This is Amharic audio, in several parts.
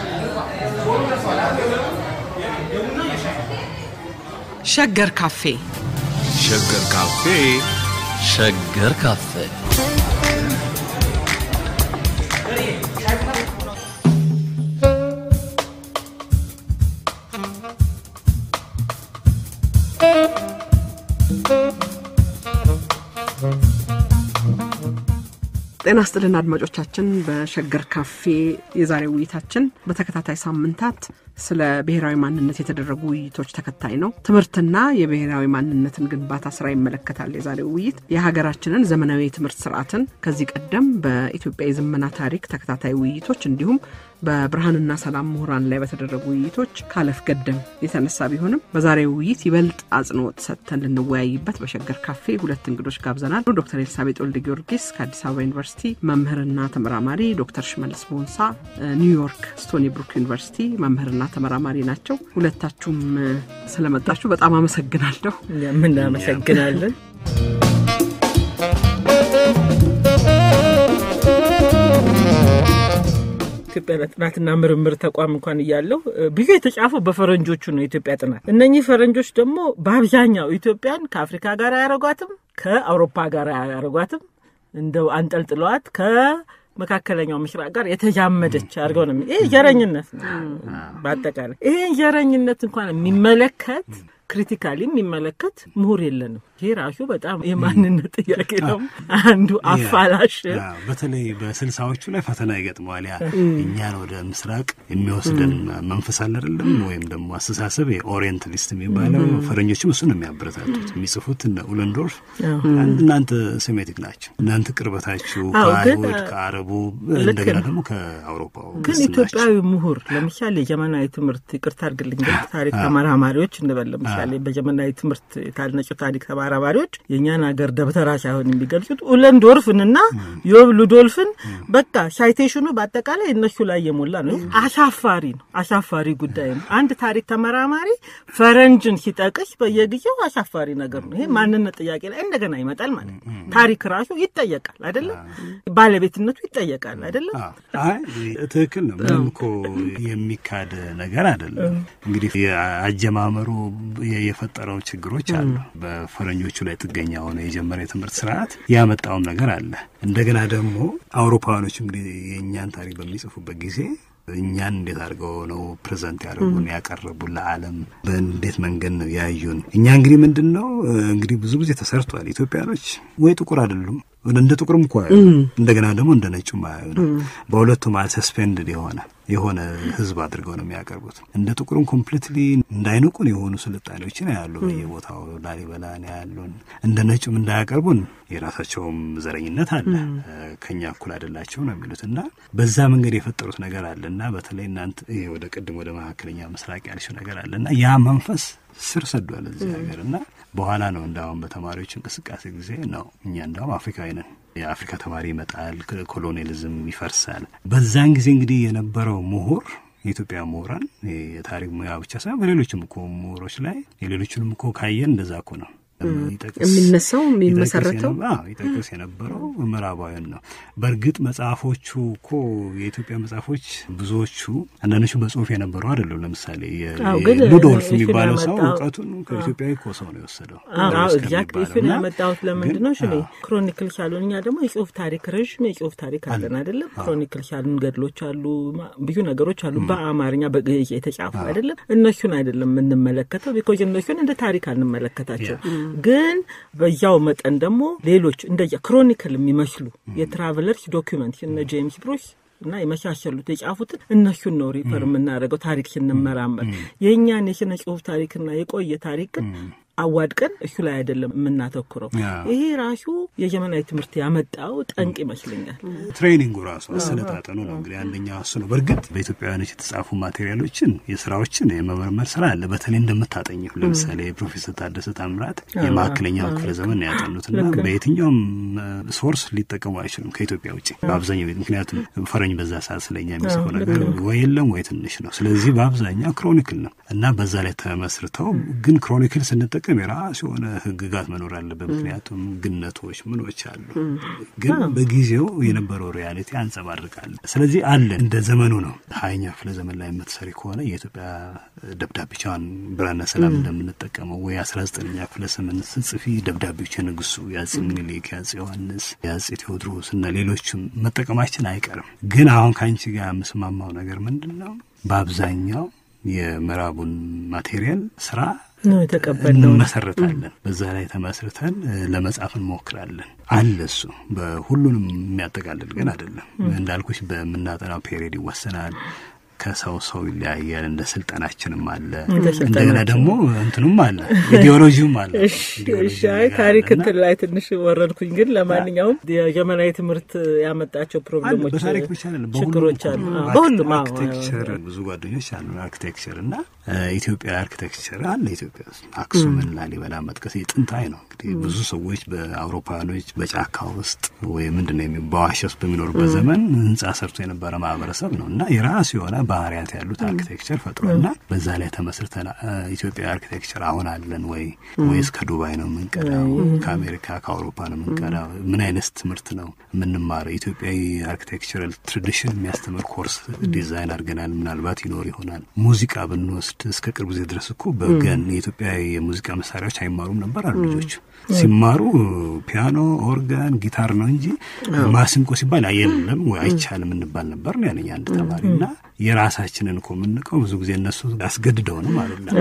ሸገር ካፌ ሸገር ካፌ ሸገር ካፌ ጤና ስጥልን አድማጮቻችን። በሸገር ካፌ የዛሬ ውይይታችን በተከታታይ ሳምንታት ስለ ብሔራዊ ማንነት የተደረጉ ውይይቶች ተከታይ ነው። ትምህርትና የብሔራዊ ማንነትን ግንባታ ስራ ይመለከታል። የዛሬው ውይይት የሀገራችንን ዘመናዊ የትምህርት ስርዓትን ከዚህ ቀደም በኢትዮጵያ የዘመና ታሪክ ተከታታይ ውይይቶች እንዲሁም በብርሃንና ሰላም ምሁራን ላይ በተደረጉ ውይይቶች ካለፍ ገደም የተነሳ ቢሆንም በዛሬው ውይይት ይበልጥ አጽንኦት ሰጥተን ልንወያይበት በሸገር ካፌ ሁለት እንግዶች ጋብዘናል። ዶክተር ኤልሳቤጥ ወልደ ጊዮርጊስ ከአዲስ አበባ ዩኒቨርሲቲ መምህርና ተመራማሪ፣ ዶክተር ሽመልስ ቦንሳ ኒውዮርክ ስቶኒ ብሩክ ዩኒቨርሲቲ መምህርና ተመራማሪ ናቸው። ሁለታችሁም ስለመጣችሁ በጣም አመሰግናለሁ። ምናመሰግናለን። ኢትዮጵያ ጥናትና ምርምር ተቋም እንኳን እያለው ብዙ የተጻፈው በፈረንጆቹ ነው። የኢትዮጵያ ጥናት እነኚህ ፈረንጆች ደግሞ በአብዛኛው ኢትዮጵያን ከአፍሪካ ጋር አያረጓትም፣ ከአውሮፓ ጋር አያረጓትም። እንደው አንጠልጥለዋት ከመካከለኛው ምስራቅ ጋር የተዛመደች አድርገው ነው። ይሄ ዘረኝነት ነው። በአጠቃላይ ይሄን ዘረኝነት እንኳን የሚመለከት ክሪቲካሊ የሚመለከት ምሁር የለንም። ይሄ ራሱ በጣም የማንነት ጥያቄ ነው። አንዱ አፋላሽ በተለይ በስልሳዎቹ ላይ ፈተና ይገጥመዋል። ያ እኛን ወደ ምስራቅ የሚወስደን መንፈስ አለ አይደለም፣ ወይም ደግሞ አስተሳሰብ የኦሪየንታሊስት የሚባለው ፈረንጆችም እሱ ነው የሚያበረታቱት። የሚጽፉት እነ ኡለንዶርፍ እናንተ ሴሜቲክ ናቸው፣ እናንተ ቅርበታችሁ ከአይሁድ ከአረቡ፣ እንደገና ደግሞ ከአውሮፓው ግን ኢትዮጵያዊ ምሁር ለምሳሌ የዘመናዊ ትምህርት ይቅርታ አድርግልኝ፣ ታሪክ ተመራማሪዎች እንበል ለምሳሌ በዘመናዊ ትምህርት የታነጩ ታሪክ ተመራማሪዎች የእኛን ሀገር ደብተራ ሳይሆን የሚገልጹት ኡለንዶርፍንና ዮብ ሉዶልፍን በቃ ሳይቴሽኑ በአጠቃላይ እነሱ ላይ የሞላ ነው። አሳፋሪ ነው። አሳፋሪ ጉዳይ ነው። አንድ ታሪክ ተመራማሪ ፈረንጅን ሲጠቅስ በየጊዜው አሳፋሪ ነገር ነው። ይሄ ማንነት ጥያቄ ላይ እንደገና ይመጣል ማለት ነው። ታሪክ ራሱ ይጠየቃል አይደለም? ባለቤትነቱ ይጠየቃል አይደለም? ትክክል ነው። ምንም እኮ የሚካድ ነገር አይደለም። እንግዲህ የአጀማመሩ የፈጠረው ችግሮች አሉ። በፈረንጆቹ ላይ ጥገኛ ሆነ የጀመረ የትምህርት ስርዓት ያመጣውም ነገር አለ። እንደገና ደግሞ አውሮፓውያኖች እንግዲህ የእኛን ታሪክ በሚጽፉበት ጊዜ እኛን እንዴት አድርገው ነው ፕሬዘንት ያደረጉን ያቀረቡን ለዓለም በእንዴት መንገድ ነው ያዩን? እኛ እንግዲህ ምንድን ነው እንግዲህ ብዙ ጊዜ ተሰርቷል። ኢትዮጵያኖች ወይ ጥቁር አይደሉም እንደ ጥቁርም እኮ እንደገና ደግሞ እንደ ነጩም አያዩ ነው። በሁለቱ መሀል ሰስፔንድድ የሆነ የሆነ ህዝብ አድርገው ነው የሚያቀርቡት። እንደ ጥቁርም ኮምፕሊትሊ እንዳይንቁን የሆኑ ስልጣኔዎችን ያሉ በየቦታው ላሊበላ ነው ያሉን። እንደ ነጩም እንዳያቀርቡን የራሳቸውም ዘረኝነት አለ። ከኛ እኩል አይደላቸው ነው የሚሉት እና በዛ መንገድ የፈጠሩት ነገር አለ እና በተለይ እናንተ ወደ ቅድም ወደ መካከለኛ ምስራቅ ያልሽው ነገር አለ እና ያ መንፈስ ስር ሰዷል እዚህ ሀገር እና በኋላ ነው እንዳሁን በተማሪዎች እንቅስቃሴ ጊዜ ነው እኛ እንዳሁም አፍሪካዊ ነን የአፍሪካ ተማሪ ይመጣል፣ ኮሎኒያሊዝም ይፈርሳል። በዛን ጊዜ እንግዲህ የነበረው ምሁር የኢትዮጵያ ምሁራን የታሪክ ሙያ ብቻ ሳይሆን በሌሎችም እኮ ምሁሮች ላይ የሌሎችንም እኮ ካየን እንደዛ እኮ ነው የሚነሳው የሚመሰረተው ይጠቅስ የነበረው ምዕራባውያን ነው። በእርግጥ መጽሐፎቹ እኮ የኢትዮጵያ መጽሐፎች ብዙዎቹ አንዳንዶቹ በጽሁፍ የነበሩ አይደለም። ለምሳሌ ሉዶልፍ የሚባለው ሰው እውቀቱን ከኢትዮጵያዊ እኮ ሰው ነው የወሰደው። ኤግዛክት እሱን ያመጣሁት ለምንድን ነው? ሽኔ ክሮኒክል ሻሉን እኛ ደግሞ የጽሁፍ ታሪክ ረዥም የጽሁፍ ታሪክ አለን አይደለም? ክሮኒክል ሻሉን ገድሎች አሉ፣ ብዙ ነገሮች አሉ በአማርኛ በግዕዝ የተጻፉ አይደለም? እነሱን አይደለም የምንመለከተው፣ ቢኮዝ እነሱን እንደ ታሪክ አንመለከታቸው ግን በያው መጠን ደግሞ ሌሎች እንደ ክሮኒክል የሚመስሉ የትራቨለርስ ዶኪመንት እነ ጄምስ ብሩስ እና የመሳሰሉት የጻፉትን እነሱን ነው ሪፈር የምናደርገው ታሪክ ስንመራመር። የእኛን የስነ ጽሁፍ ታሪክና የቆየ ታሪክን አዋድቀን እሱ ላይ አይደለም የምናተኩረው። ይሄ ራሱ የዘመናዊ ትምህርት ያመጣው ጠንቅ ይመስለኛል። ትሬኒንጉ ራሱ አሰለጣጠኑ ነው እንግዲህ አንደኛው እሱ ነው። በእርግጥ በኢትዮጵያውያኖች የተጻፉ ማቴሪያሎችን የስራዎችን የመመርመር ስራ አለ። በተለይ እንደምታጠኘው ለምሳሌ የፕሮፌሰር ታደሰ ታምራት የመካከለኛው ክፍለ ዘመን ያጠኑትና በየትኛውም ሶርስ ሊጠቀሙ አይችሉም ከኢትዮጵያ ውጭ በአብዛኛው ምክንያቱም ፈረኝ በዛ ሰዓት ስለኛ የሚጽፈው ነገር ወይ የለም ወይ ትንሽ ነው። ስለዚህ በአብዛኛው ክሮኒክል ነው እና በዛ ላይ ተመስርተው ግን ክሮኒክል ስንጠቀም ለመጠቀም የራሱ የሆነ ህግጋት መኖር አለበት። ምክንያቱም ግነቶች ምኖች አሉ፣ ግን በጊዜው የነበረው ሪያሊቲ ያንጸባርቃል። ስለዚህ አለ እንደ ዘመኑ ነው። ሀያኛ ክፍለ ዘመን ላይ የምትሰሪ ከሆነ የኢትዮጵያ ደብዳቤቻን ብራና ሰላም እንደምንጠቀመው ወይ አስራ ዘጠነኛ ክፍለ ዘመን ስጽፊ ደብዳቤዎች የንጉሱ የአጼ ምኒልክ፣ የአጼ ዮሐንስ፣ የአጼ ቴዎድሮስ እና ሌሎችም መጠቀማችን አይቀርም። ግን አሁን ከአንቺ ጋር የምስማማው ነገር ምንድን ነው? በአብዛኛው የምዕራቡን ማቴሪያል ስራ ነው የተቀበልነው። እንመሰረታለን። በዛ ላይ ተመስርተን ለመጻፍ እንሞክራለን። አለ እሱ በሁሉንም የሚያጠቃልል ግን አይደለም። እንዳልኩሽ በምናጠናው ፔሪድ ይወሰናል። ከሰው ሰው ይለያያል። እንደ ስልጠናችንም አለ። እንደገና ደግሞ እንትኑም አለ፣ ኢዲዮሎጂውም አለ። እሺ፣ አይ ታሪክ እንትን ላይ ትንሽ ወረድኩኝ። ግን ለማንኛውም የዘመናዊ ትምህርት ያመጣቸው ፕሮብሌሞች፣ በታሪክ ብቻ አይደለም፣ ችግሮች አሉ። በሁሉም አርኪቴክቸር ብዙ ጓደኞች አሉ አርኪቴክቸር እና ኢትዮጵያ አርኪቴክቸር አለ ኢትዮጵያ ውስጥ አክሱምን፣ ላሊበላ መጥቀስ ጥንታዊ ነው። እንግዲህ ብዙ ሰዎች በአውሮፓውያኖች በጫካ ውስጥ ወይ ምንድን ነው በዋሻ ውስጥ በሚኖሩበት ዘመን ህንጻ ሰርቶ የነበረ ማህበረሰብ ነው እና የራሱ የሆነ ባህሪያት ያሉት አርኪቴክቸር ፈጥሯልና በዛ ላይ ተመስርተን ኢትዮጵያ አርኪቴክቸር አሁን አለን ወይ ወይስ ከዱባይ ነው የምንቀዳው? ከአሜሪካ ከአውሮፓ ነው የምንቀዳው? ምን አይነት ትምህርት ነው የምንማረው? ኢትዮጵያዊ አርኪቴክቸራል ትራዲሽን የሚያስተምር ኮርስ ዲዛይን አድርገናል። ምናልባት ይኖር ይሆናል። ሙዚቃ ብንወስድ እስከ ቅርብ ጊዜ ድረስ እኮ በገን የኢትዮጵያ የሙዚቃ መሳሪያዎች አይማሩም ነበር አሉ ልጆች ሲማሩ ፒያኖ፣ ኦርጋን፣ ጊታር ነው እንጂ ማሲንቆ ሲባል የለም ወይ አይቻልም እንባል ነበር ነው ያለኝ አንድ ተማሪ እና የራሳችንን እኮ የምንቀው ብዙ ጊዜ እነሱ ያስገድደው ነው ማለት ነው።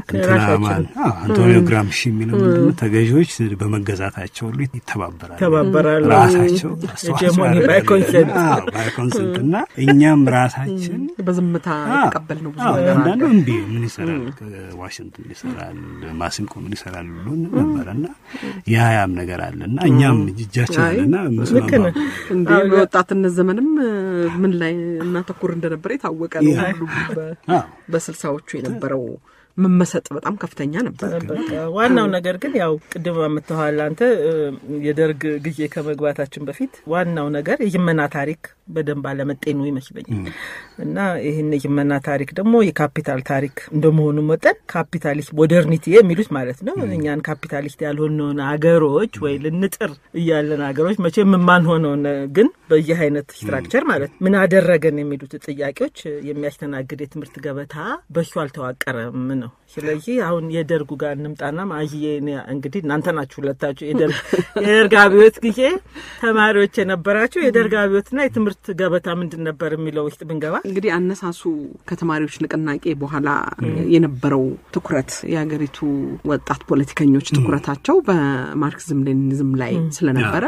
እንትናማን አንቶኒዮ ግራምሺ የሚለው ምንድን ነው ተገዢዎች በመገዛታቸው ሁሉ ይተባበራሉ ተባበራሉ ራሳቸው ሄጀሞኒ ባይ ኮንሰንት ባይኮንሰንት እና እኛም ራሳችን በዝምታ የተቀበልነው ብዙ ነገር አለ። አንዳንዱ እምቢ ምን ይሰራል ዋሽንት ምን ይሰራል ማሲንቆ ምን ይሰራል ብሎ ነበረ እና ያ ያም ነገር አለ እና እኛም እጃችን አለና ልክ ነህ። እንዴ በወጣትነት ዘመንም ምን ላይ እናተኩር እንደነበረ የታወቀ ነው። ሁሉም በ- በስልሳዎቹ የነበረው መመሰጥ በጣም ከፍተኛ ነበር። በቃ ዋናው ነገር ግን ያው ቅድም አምጥተዋል አንተ እ፣ የደርግ ጊዜ ከመግባታችን በፊት ዋናው ነገር የይመና ታሪክ በደንብ አለመጤኑ ይመስለኛል። እና ይህን የይመና ታሪክ ደግሞ የካፒታል ታሪክ እንደመሆኑ መጠን ካፒታሊስት ሞደርኒቲ የሚሉት ማለት ነው። እኛን ካፒታሊስት ያልሆነውን አገሮች ወይ ልንጥር እያለን አገሮች መቼም የማንሆነውን ግን በዚህ አይነት ስትራክቸር ማለት ምን አደረገን የሚሉት ጥያቄዎች የሚያስተናግድ የትምህርት ገበታ በሱ አልተዋቀረም ነው። ስለዚህ አሁን የደርጉ ጋር እንምጣና ማዥዬ እኔ እንግዲህ እናንተ ናችሁ ሁለታችሁ የደርግ የደርግ አብዮት ጊዜ ተማሪዎች የነበራችሁ የደርግ አብዮትና የትምህርት ገበታ ምንድን ነበር የሚለው ውስጥ ብንገባ እንግዲህ አነሳሱ ከተማሪዎች ንቅናቄ በኋላ የነበረው ትኩረት የሀገሪቱ ወጣት ፖለቲከኞች ትኩረታቸው በማርክሲዝም ሌኒኒዝም ላይ ስለነበረ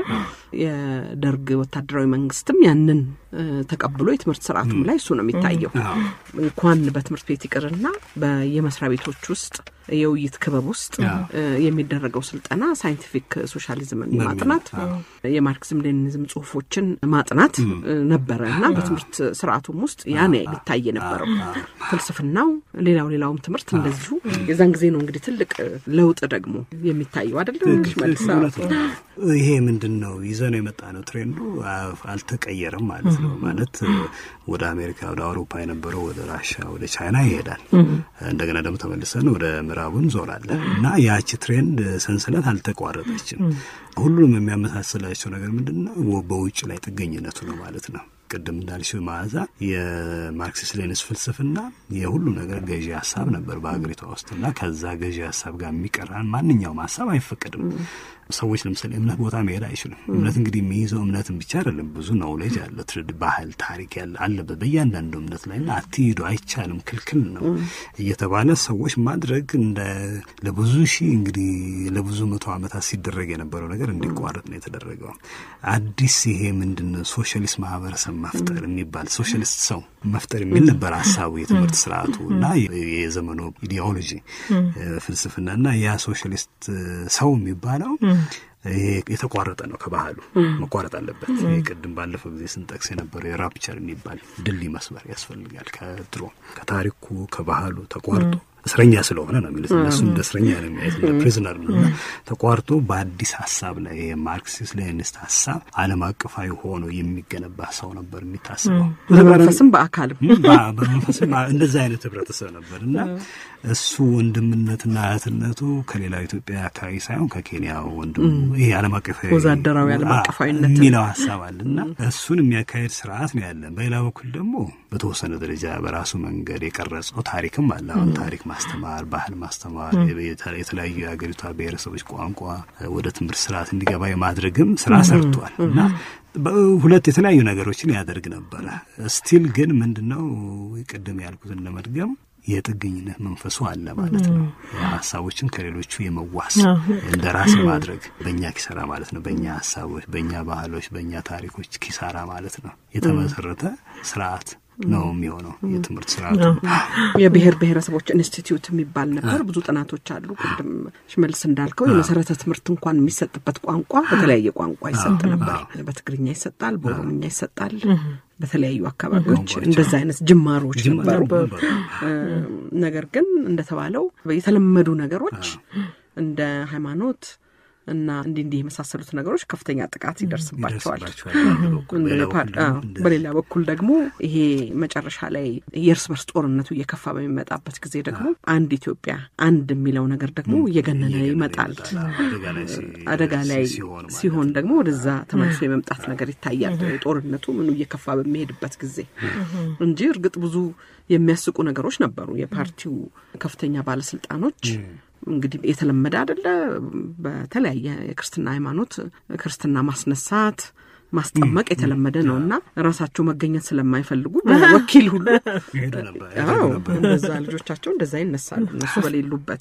የደርግ ወታደራዊ መንግስትም ያንን እ፣ ተቀብሎ የትምህርት ስርዓቱም ላይ እሱ ነው የሚታየው። እንኳን በትምህርት ቤት ይቅርና በየመስሪያ ቤቶች ውስጥ የውይይት ክበብ ውስጥ እ፣ የሚደረገው ስልጠና ሳይንቲፊክ ሶሻሊዝምን ማጥናት የማርክሲዝም ሌኒኒዝም ጽሁፎችን ማጥናት እ፣ ነበረ እና በትምህርት ስርዓቱም ውስጥ ያን ሊታይ የነበረው ፍልስፍናው፣ ሌላው ሌላውም ትምህርት እንደዚሁ የዛን ጊዜ ነው እንግዲህ ትልቅ ለውጥ ደግሞ የሚታየው አይደለም መልሳ እውነት ነው። ይሄ ምንድን ነው ይዘነው የመጣ ነው ትሬንዱ አ- አልተቀየረም ማለት ነው። ማለት ወደ አሜሪካ ወደ አውሮፓ የነበረው ወደ ራሻ ወደ ቻይና ይሄዳል። እንደገና ደግሞ ተመልሰን ወደ ምዕራቡ እንዞራለን እና ያቺ ትሬንድ ሰንሰለት አልተቋረጠችም። ሁሉንም የሚያመሳስላቸው ነገር ምንድን ነው? በውጭ ላይ ጥገኝነቱ ነው ማለት ነው። ቅድም እንዳልሽው መዓዛ የማርክሲስት ሌኒስ ፍልስፍና የሁሉ ነገር ገዢ ሀሳብ ነበር በሀገሪቷ ውስጥ እና ከዛ ገዢ ሀሳብ ጋር የሚቀራን ማንኛውም ሀሳብ አይፈቀድም። ሰዎች ለምሳሌ እምነት ቦታ መሄድ አይችሉም። እምነት እንግዲህ የሚይዘው እምነትን ብቻ አይደለም፣ ብዙ ናውሌጅ አለ፣ ትርድ ባህል፣ ታሪክ ያለ አለበት በእያንዳንዱ እምነት ላይ እና አትሂዱ፣ አይቻልም፣ ክልክል ነው እየተባለ ሰዎች ማድረግ እንደ ለብዙ ሺህ እንግዲህ ለብዙ መቶ ዓመታት ሲደረግ የነበረው ነገር እንዲቋረጥ ነው የተደረገው። አዲስ ይሄ ምንድን ነው ሶሻሊስት ማህበረሰብ መፍጠር የሚባል ሶሻሊስት ሰው መፍጠር የሚል ነበር ሀሳቡ የትምህርት ስርዓቱ እና የዘመኑ ኢዲኦሎጂ ፍልስፍና እና ያ ሶሻሊስት ሰው የሚባለው ይሄ የተቋረጠ ነው ከባህሉ መቋረጥ አለበት። ይሄ ቅድም ባለፈው ጊዜ ስንጠቅስ የነበረው የራፕቸር የሚባል ድልድይ መስመር ያስፈልጋል። ከድሮ ከታሪኩ ከባህሉ ተቋርጦ እስረኛ ስለሆነ ነው የሚሉት እነሱ እንደ እስረኛ ነው የሚያዩት እንደ ፕሪዝነር ነው እና ተቋርጦ በአዲስ ሀሳብ ላይ የማርክሲስት ሌኒኒስት ሀሳብ ዓለም አቀፋዊ ሆኖ የሚገነባ ሰው ነበር የሚታስበው በመንፈስም በአካልም በ- በመንፈስም እንደዛ አይነት ህብረተሰብ ነበር እና እሱ ወንድምነትና እህትነቱ ከሌላው ኢትዮጵያ አካባቢ ሳይሆን ከኬንያ ወንድሙ ይሄ ዓለም አቀፋዊ ወዛደራዊ ዓለም አ- አቀፋዊነትን የሚለው ሀሳብ አለ እና እሱን የሚያካሄድ ስርዓት ነው ያለን። በሌላ በኩል ደግሞ በተወሰነ ደረጃ በራሱ መንገድ የቀረጸው ታሪክም አለ። አሁን ታሪክ ማስተማር፣ ባህል ማስተማር፣ የተ- የተለያዩ የሀገሪቷ ብሔረሰቦች ቋንቋ ወደ ትምህርት ስርዓት እንዲገባ የማድረግም ስራ ሰርቷል እና ሁለት የተለያዩ ነገሮችን ያደርግ ነበረ። ስቲል ግን ምንድነው ቅድም ያልኩትን ለመድገም የጥገኝነት መንፈሱ አለ ማለት ነው። ሀሳቦችን ከሌሎቹ የመዋስ እንደ ራስ ማድረግ በእኛ ኪሳራ ማለት ነው። በእኛ ሀሳቦች፣ በእኛ ባህሎች፣ በእኛ ታሪኮች ኪሳራ ማለት ነው የተመሰረተ ስርዓት ነው የሚሆነው የትምህርት ስርዓቱ። የብሔር ብሔረሰቦች ኢንስቲትዩት የሚባል ነበር። ብዙ ጥናቶች አሉ። ቅድም ሽመልስ እንዳልከው የመሰረተ ትምህርት እንኳን የሚሰጥበት ቋንቋ በተለያየ ቋንቋ ይሰጥ ነበር። በትግርኛ ይሰጣል፣ በኦሮምኛ ይሰጣል። በተለያዩ አካባቢዎች እንደዚ አይነት ጅማሮች ነበሩ። ነገር ግን እንደተባለው የተለመዱ ነገሮች እንደ ሃይማኖት እና እንዲህ እንዲህ የመሳሰሉት ነገሮች ከፍተኛ ጥቃት ይደርስባቸዋል። በሌላ በኩል ደግሞ ይሄ መጨረሻ ላይ የእርስ በርስ ጦርነቱ እየከፋ በሚመጣበት ጊዜ ደግሞ አንድ ኢትዮጵያ አንድ የሚለው ነገር ደግሞ እየገነነ ይመጣል። አደጋ ላይ ሲሆን ደግሞ ወደዛ ተመልሶ የመምጣት ነገር ይታያል። ጦርነቱ ምኑ እየከፋ በሚሄድበት ጊዜ እንጂ እርግጥ ብዙ የሚያስቁ ነገሮች ነበሩ። የፓርቲው ከፍተኛ ባለስልጣኖች እንግዲህ የተለመደ አደለ። በተለያየ የክርስትና ሃይማኖት ክርስትና ማስነሳት ማስጠመቅ የተለመደ ነው እና ራሳቸው መገኘት ስለማይፈልጉ በወኪል ሁሉ እንደዛ ልጆቻቸው እንደዛ ይነሳሉ እነሱ በሌሉበት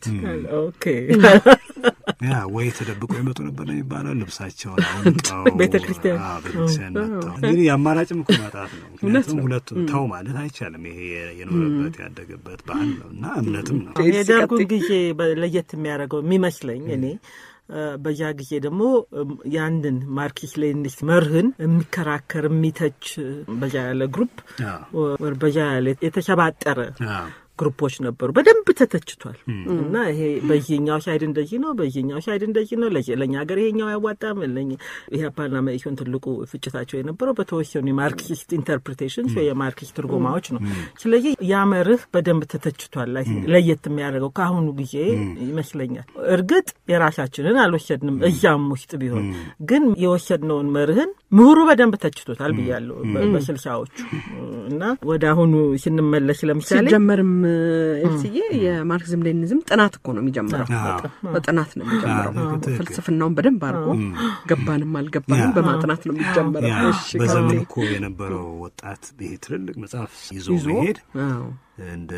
ያ ወይ ተደብቆ ይመጡ ነበር ነው የሚባለው። ልብሳቸውን አውልቀው ቤተ ክርስቲያን ቤተክርስቲያን መጥተው እንግዲህ አማራጭም እኮ ማጣት ነው። ምክንያቱም ሁለቱ ተው ማለት አይቻልም። ይሄ የኖረበት ያደገበት ባህል ነው እና እምነትም ነው። የደርጉን ጊዜ ለየት የሚያደርገው የሚመስለኝ እኔ በዛ ጊዜ ደግሞ ያንን ማርክሲስት ሌኒኒስት መርህን የሚከራከር የሚተች በዛ ያለ ግሩፕ በዛ ያለ የተሰባጠረ ግሩፖች ነበሩ። በደንብ ተተችቷል እና ይሄ በዚህኛው ሳይድ እንደዚህ ነው፣ በዚህኛው ሳይድ እንደዚህ ነው፣ ለእኛ ሀገር ይሄኛው አያዋጣም። ኢህአፓና መኢሶን ትልቁ ፍጭታቸው የነበረው በተወሰኑ የማርክሲስት ኢንተርፕሪቴሽን የማርክሲስት ትርጉማዎች ነው። ስለዚህ ያ መርህ በደንብ ተተችቷል። ለየት የሚያደርገው ከአሁኑ ጊዜ ይመስለኛል። እርግጥ የራሳችንን አልወሰድንም፣ እዛም ውስጥ ቢሆን ግን የወሰድነውን መርህን ምሁሩ በደንብ ተችቶታል ብያለሁ በስልሳዎቹ እና ወደ አሁኑ ስንመለስ ለምሳሌ ሲጀመርም ኤልስዬ የማርክሲዝም ሌኒዝም ጥናት እኮ ነው የሚጀምረው። በጥናት ነው የሚጀምረው። ፍልስፍናውን በደንብ አድርጎ ገባንም አልገባንም በማጥናት ነው የሚጀምረው። በዘመን እኮ የነበረው ወጣት ይሄ ትልልቅ መጽሐፍ ይዞ መሄድ እንደ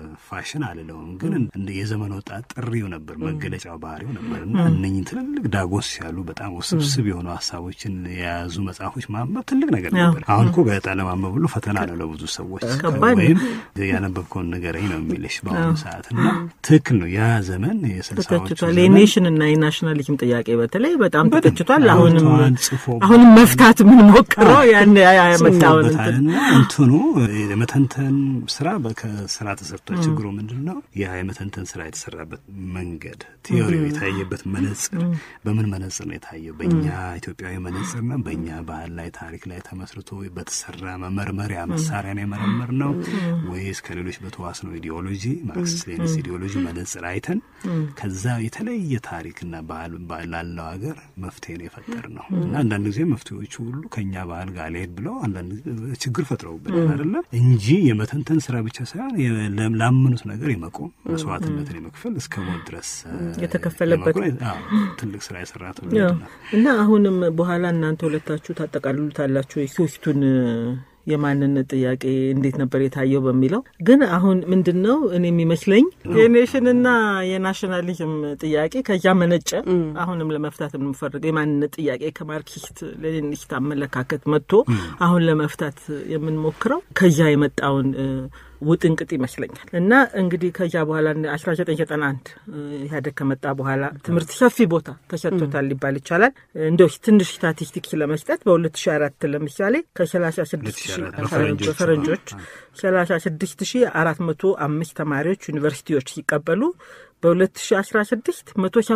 ፋሽን አልለውም፣ ግን እንደ የዘመን ወጣት ጥሪው ነበር፣ መገለጫው ባህሪው ነበር እና እነኝህ ትልልቅ ዳጎስ ያሉ በጣም ውስብስብ የሆኑ ሀሳቦችን የያዙ መጽሐፎች ማንበብ ትልቅ ነገር ነበር። አሁን እኮ ጋዜጣ ለማንበብ ሁሉ ፈተና ነው ለብዙ ሰዎች። ወይም ያነበብከውን ንገረኝ ነው የሚልሽ በአሁኑ ሰዓት እና ትክክል ነው። ያ ዘመን የስልሳዎቹ የኔሽን እና የናሽናሊዝም ጥያቄ በተለይ በጣም ተተችቷል። አሁንም አሁንም መፍታት የምንሞክረው ያን ያመጣውን እንትኑ የመተንተን ስራ ስራ ተሰርቷል። ችግሩ ምንድን ነው? ያ የመተንተን ስራ የተሰራበት መንገድ ቲዮሪው የታየበት መነጽር በምን መነጽር ነው የታየው? በእኛ ኢትዮጵያዊ መነጽር ነው? በእኛ ባህል ላይ ታሪክ ላይ ተመስርቶ በተሰራ መመርመሪያ መሳሪያ ነው የመረመር ነው ወይስ ከሌሎች በተዋስ ነው ኢዲዮሎጂ ማርክሲስት ሌኒስት ኢዲዮሎጂ መነጽር አይተን ከዛ የተለየ ታሪክና ባህል ላለው ሀገር መፍትሄ ነው የፈጠር ነው እና አንዳንድ ጊዜ መፍትሄዎቹ ሁሉ ከእኛ ባህል ጋር ሊሄድ ብለው አንዳንድ ችግር ፈጥረውብናል አይደለም እንጂ የመተንተን ስራ ብቻ ሳይሆን ላመኑት ነገር የመቆም መስዋዕትነትን የመክፈል እስከ ሞት ድረስ የተከፈለበት ትልቅ ስራ የሰራ ትውልድ ነው እና አሁንም በኋላ እናንተ ሁለታችሁ ታጠቃልሉታላችሁ የሶስቱን የማንነት ጥያቄ እንዴት ነበር የታየው በሚለው ግን አሁን ምንድን ነው እኔ የሚመስለኝ የኔሽንና የናሽናሊዝም ጥያቄ ከዚያ መነጨ። አሁንም ለመፍታት የምንፈልገው የማንነት ጥያቄ ከማርክሲስት ሌኒኒስት አመለካከት መጥቶ አሁን ለመፍታት የምንሞክረው ከዚያ የመጣውን ውጥንቅጥ ይመስለኛል። እና እንግዲህ ከዚያ በኋላ 1991 ኢህአዴግ ከመጣ በኋላ ትምህርት ሰፊ ቦታ ተሰጥቶታል ሊባል ይቻላል። እንደው ትንሽ ስታቲስቲክስ ለመስጠት በ2004 ለምሳሌ ከ36 ፈረንጆች 36405 ተማሪዎች ዩኒቨርሲቲዎች ሲቀበሉ በ2016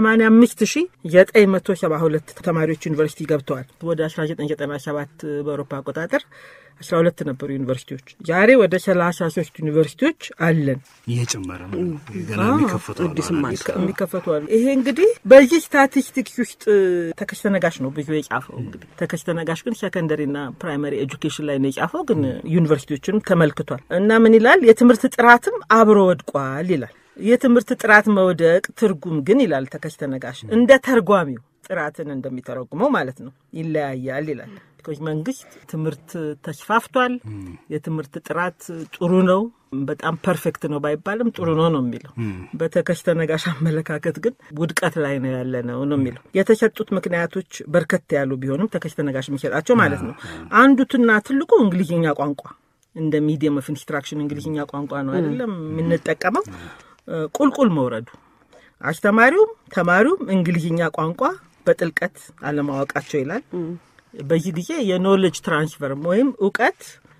185972 ተማሪዎች ዩኒቨርሲቲ ገብተዋል። ወደ 1997 በአውሮፓ አቆጣጠር 12 ነበሩ ዩኒቨርሲቲዎች። ዛሬ ወደ 33 ዩኒቨርሲቲዎች አለን። እየጨመረ ነው ገና የሚከፈቱ የሚከፈቱ አሉ። ይሄ እንግዲህ በዚህ ስታቲስቲክስ ውስጥ ተከስተ ነጋሽ ነው ብዙ የጻፈው። እንግዲህ ተከስተ ነጋሽ ግን ሴኮንደሪና ፕራይመሪ ኤጁኬሽን ላይ ነው የጻፈው፣ ግን ዩኒቨርሲቲዎችንም ተመልክቷል እና ምን ይላል? የትምህርት ጥራትም አብሮ ወድቋል ይላል። የትምህርት ጥራት መውደቅ ትርጉም ግን ይላል ተከስተ ነጋሽ እንደ ተርጓሚው ጥራትን እንደሚተረጉመው ማለት ነው ይለያያል ይላል። መንግስት ትምህርት ተስፋፍቷል፣ የትምህርት ጥራት ጥሩ ነው፣ በጣም ፐርፌክት ነው ባይባልም ጥሩ ነው ነው የሚለው። በተከስተ ነጋሽ አመለካከት ግን ውድቀት ላይ ነው ያለ ነው ነው የሚለው። የተሰጡት ምክንያቶች በርከት ያሉ ቢሆንም ተከስተ ነጋሽ የሚሰጣቸው ማለት ነው አንዱትና ትልቁ እንግሊዝኛ ቋንቋ እንደ ሚዲየም ኦፍ ኢንስትራክሽን እንግሊዝኛ ቋንቋ ነው አይደለም የምንጠቀመው ቁልቁል መውረዱ አስተማሪውም ተማሪውም እንግሊዝኛ ቋንቋ በጥልቀት አለማወቃቸው ይላል። በዚህ ጊዜ የኖሌጅ ትራንስፈርም ወይም እውቀት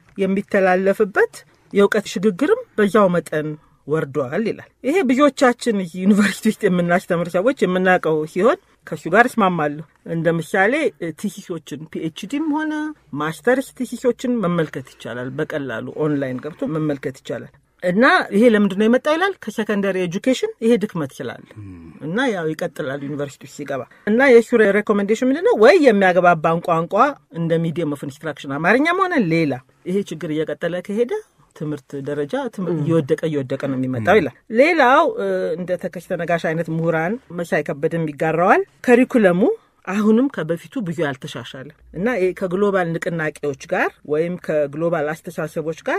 የሚተላለፍበት የእውቀት ሽግግርም በዛው መጠን ወርዷል ይላል። ይሄ ብዙዎቻችን ዩኒቨርሲቲ ውስጥ የምናስተምር ሰዎች የምናውቀው ሲሆን ከእሱ ጋር እስማማለሁ። እንደ ምሳሌ ቲሲሶችን ፒኤችዲም ሆነ ማስተርስ ቲሲሶችን መመልከት ይቻላል። በቀላሉ ኦንላይን ገብቶ መመልከት ይቻላል። እና ይሄ ለምንድን ነው የመጣ ይላል። ከሰከንደሪ ኤጁኬሽን ይሄ ድክመት ይችላል እና ያው ይቀጥላል ዩኒቨርሲቲ ውስጥ ሲገባ እና የእሱ ሬኮሜንዴሽን ምንድን ነው ወይ የሚያገባባን ቋንቋ እንደ ሚዲየም ኦፍ ኢንስትራክሽን አማርኛም ሆነ ሌላ ይሄ ችግር እየቀጠለ ከሄደ ትምህርት ደረጃ እየወደቀ እየወደቀ ነው የሚመጣው ይላል። ሌላው እንደ ተከስተ ነጋሽ አይነት ምሁራን መሳይ ከበደም ይጋራዋል። ከሪኩለሙ አሁንም ከበፊቱ ብዙ ያልተሻሻለ እና ከግሎባል ንቅናቄዎች ጋር ወይም ከግሎባል አስተሳሰቦች ጋር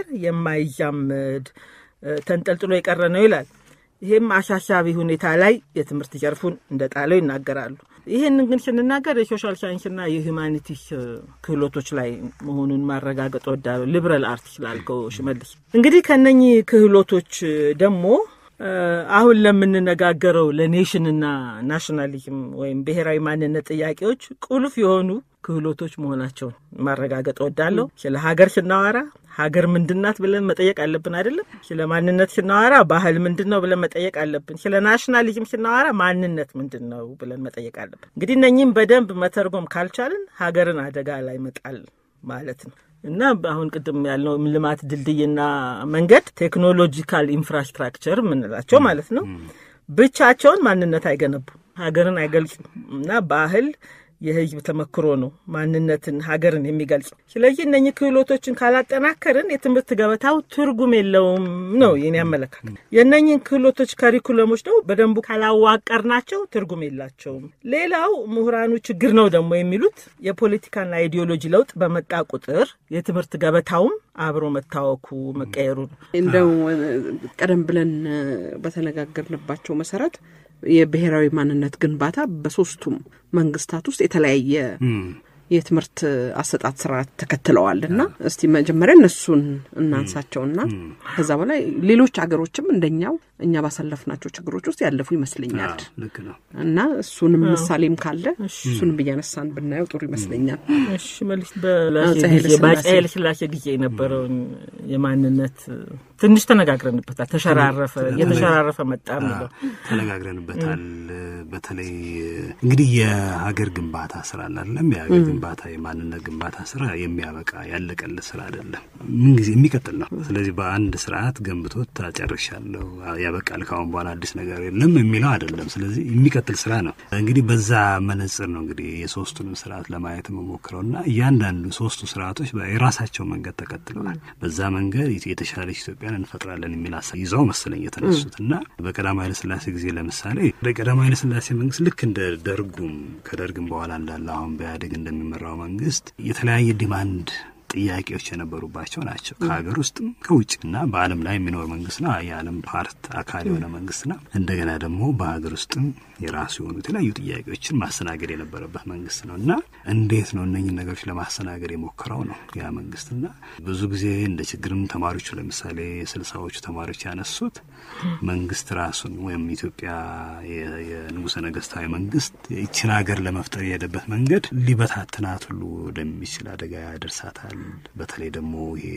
የማይዛመድ ተንጠልጥሎ የቀረ ነው ይላል። ይህም አሳሳቢ ሁኔታ ላይ የትምህርት ዘርፉን እንደጣለው ይናገራሉ። ይህንን ግን ስንናገር የሶሻል ሳይንስና የሂውማኒቲስ ክህሎቶች ላይ መሆኑን ማረጋገጥ ወዳለሁ። ሊብራል አርት ስላልከው ሽመልስ፣ እንግዲህ ከነኚህ ክህሎቶች ደግሞ አሁን ለምንነጋገረው ለኔሽንና ናሽናሊዝም ወይም ብሔራዊ ማንነት ጥያቄዎች ቁልፍ የሆኑ ክህሎቶች መሆናቸውን ማረጋገጥ ወዳለሁ። ስለ ሀገር ስናወራ ሀገር ምንድናት ብለን መጠየቅ አለብን አይደለም? ስለ ማንነት ስናወራ ባህል ምንድን ነው ብለን መጠየቅ አለብን። ስለ ናሽናሊዝም ስናወራ ማንነት ምንድን ነው ብለን መጠየቅ አለብን። እንግዲህ እነኚህም በደንብ መተርጎም ካልቻልን ሀገርን አደጋ ላይ መጣል ማለት ነው። እና አሁን ቅድም ያልነው ልማት ድልድይና መንገድ ቴክኖሎጂካል ኢንፍራስትራክቸር የምንላቸው ማለት ነው ብቻቸውን ማንነት አይገነቡም፣ ሀገርን አይገልጹም። እና ባህል የህዝብ ተመክሮ ነው ማንነትን ሀገርን የሚገልጸው። ስለዚህ እነኚህ ክህሎቶችን ካላጠናከርን የትምህርት ገበታው ትርጉም የለውም ነው የኔ አመለካከት። የእነኚህን ክህሎቶች ካሪኩለሞች ደግሞ በደንቡ ካላዋቀርናቸው ትርጉም የላቸውም። ሌላው ምሁራኑ ችግር ነው ደግሞ የሚሉት የፖለቲካና የኢዲዮሎጂ ለውጥ በመጣ ቁጥር የትምህርት ገበታውም አብሮ መታወኩ መቀየሩ ነው። እንደው ቀደም ብለን በተነጋገርንባቸው መሰረት የብሔራዊ ማንነት ግንባታ በሶስቱም መንግስታት ውስጥ የተለያየ የትምህርት አሰጣጥ ስርዓት ተከትለዋል እና እስቲ መጀመሪያ እነሱን እናንሳቸውና ከዛ በላይ ሌሎች ሀገሮችም እንደኛው እኛ ባሳለፍናቸው ችግሮች ውስጥ ያለፉ ይመስለኛል ልክ ነው እና እሱንም ምሳሌም ካለ እሱንም እያነሳን ብናየው ጥሩ ይመስለኛል። እሺ መልስ በአፄ ኃይለ ሥላሴ ጊዜ የነበረውን የማንነት ትንሽ ተነጋግረንበታል። ተሸራረፈ እየተሸራረፈ መጣ የሚለው ተነጋግረንበታል። በተለይ እንግዲህ የሀገር ግንባታ ስራ አላለም የሀገር ግንባታ የማንነት ግንባታ ስራ የሚያበቃ ያለቀለት ስራ አይደለም፣ ምንጊዜ የሚቀጥል ነው። ስለዚህ በአንድ ስርዓት ገንብቶት ታጨርሻለሁ ያበቃል፣ ካሁን በኋላ አዲስ ነገር የለም የሚለው አይደለም። ስለዚህ የሚቀጥል ስራ ነው። እንግዲህ በዛ መነጽር ነው እንግዲህ የሶስቱንም ስርዓት ለማየት የምሞክረው እና እያንዳንዱ ሶስቱ ስርዓቶች የራሳቸው መንገድ ተከትለዋል። በዛ መንገድ የተሻለች ኢትዮጵያን እንፈጥራለን የሚል ሀሳብ ይዘው መሰለኝ የተነሱት እና በቀዳማዊ ኃይለሥላሴ ጊዜ ለምሳሌ በቀዳማዊ ኃይለሥላሴ መንግስት ልክ እንደ ደርጉም ከደርግም በኋላ እንዳለ አሁን በኢህአዴግ እንደሚመራው መንግስት የተለያየ ዲማንድ ጥያቄዎች የነበሩባቸው ናቸው። ከሀገር ውስጥም ከውጭ እና በዓለም ላይ የሚኖር መንግስት ነው። የዓለም ፓርት አካል የሆነ መንግስት ነው። እንደገና ደግሞ በሀገር ውስጥም የራሱ የሆኑ የተለያዩ ጥያቄዎችን ማስተናገድ የነበረበት መንግስት ነው እና እንዴት ነው እነኝን ነገሮች ለማስተናገድ የሞከረው ነው ያ መንግስት እና ብዙ ጊዜ እንደ ችግርም ተማሪዎቹ ለምሳሌ ስልሳዎቹ ተማሪዎች ያነሱት መንግስት ራሱን ወይም ኢትዮጵያ የንጉሰ ነገስታዊ መንግስት ይችን ሀገር ለመፍጠር የሄደበት መንገድ ሊበታትናት ሁሉ ወደሚችል አደጋ ያደርሳታል። በተለይ ደግሞ ይሄ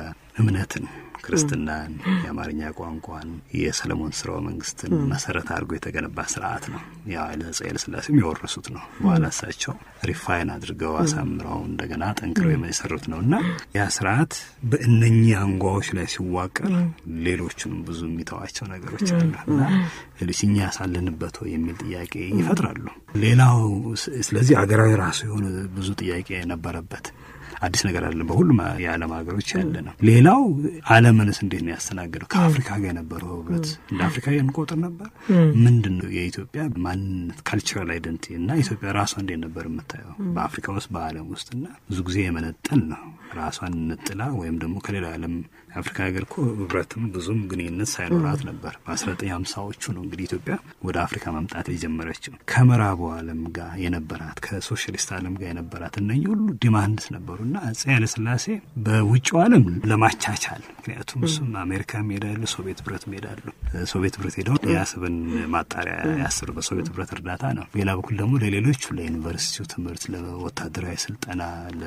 በእምነትን ክርስትናን፣ የአማርኛ ቋንቋን፣ የሰለሞን ስርወ መንግስትን መሰረት አድርጎ የተገነባ ስርዓት ነው። ያ አፄ ኃይለ ሥላሴም የወረሱት ነው። በኋላ እሳቸው ሪፋይን አድርገው አሳምረው እንደገና ጠንክረው የሰሩት ነው እና ያ ስርዓት በእነኚህ አንጓዎች ላይ ሲዋቀር ሌሎቹንም ብዙ የሚተዋቸው ነገሮች አሉ እና ሌሎች እኛ ያሳለንበት የሚል ጥያቄ ይፈጥራሉ። ሌላው ስለዚህ አገራዊ ራሱ የሆነ ብዙ ጥያቄ የነበረበት አዲስ ነገር አይደለም። በሁሉም የዓለም ሀገሮች ያለ ነው። ሌላው ዓለምንስ እንዴት ነው ያስተናገደው? ከአፍሪካ ጋር የነበረው ህብረት እንደ አፍሪካ እንቆጥር ነበር። ምንድን ነው የኢትዮጵያ ማንነት ካልቸራል አይደንቲቲ እና ኢትዮጵያ ራሷ እንዴት ነበር የምታየው በአፍሪካ ውስጥ በዓለም ውስጥ እና ብዙ ጊዜ የመነጠል ነው ራሷን ነጥላ ወይም ደግሞ ከሌላ ዓለም የአፍሪካ ሀገር እኮ ህብረትም ብዙም ግንኙነት ሳይኖራት ነበር። በአስራ ዘጠኝ ሀምሳዎቹ ነው እንግዲህ ኢትዮጵያ ወደ አፍሪካ መምጣት የጀመረችው። ከምዕራቡ ዓለም ጋር የነበራት ከሶሻሊስት ዓለም ጋር የነበራት እነኚህ ሁሉ ዲማንድስ ነበሩ እና አፄ ኃይለሥላሴ በውጭው ዓለም ለማቻቻል ምክንያቱም እሱም አሜሪካ ሄዳሉ፣ ሶቪየት ህብረት ሄዳሉ። ሶቪየት ህብረት ሄደው የአሰብን ማጣሪያ ያስሩ በሶቪየት ህብረት እርዳታ ነው። ሌላ በኩል ደግሞ ለሌሎቹ ለዩኒቨርሲቲው ትምህርት፣ ለወታደራዊ ስልጠና፣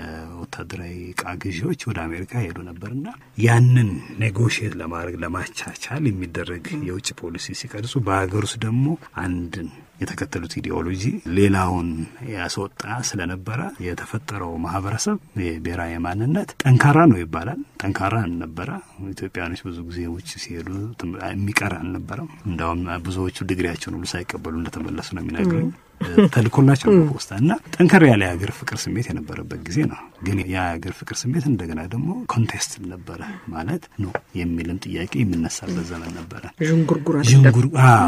ለወታደራዊ እቃ ግዢዎች ወደ አሜሪካ ሄዱ ነበርና ያንን ኔጎሽየት ለማድረግ ለማቻቻል የሚደረግ የውጭ ፖሊሲ ሲቀርጹ በሀገር ውስጥ ደግሞ አንድን የተከተሉት ኢዲኦሎጂ ሌላውን ያስወጣ ስለነበረ የተፈጠረው ማህበረሰብ የብሔራዊ ማንነት ጠንካራ ነው ይባላል። ጠንካራ አልነበረ። ኢትዮጵያኖች ብዙ ጊዜ ውጭ ሲሄዱ የሚቀር አልነበረም። እንዲሁም ብዙዎቹ ዲግሪያቸውን ሁሉ ሳይቀበሉ እንደተመለሱ ነው የሚነግሩኝ። ተልኮላቸው ነው ፖስታ እና ጠንከር ያለ የሀገር ፍቅር ስሜት የነበረበት ጊዜ ነው። ግን የሀገር ፍቅር ስሜት እንደገና ደግሞ ኮንቴስት ነበረ ማለት ነው የሚልም ጥያቄ የሚነሳበት ዘመን ነበረ። ዥንጉርጉር ዥንጉር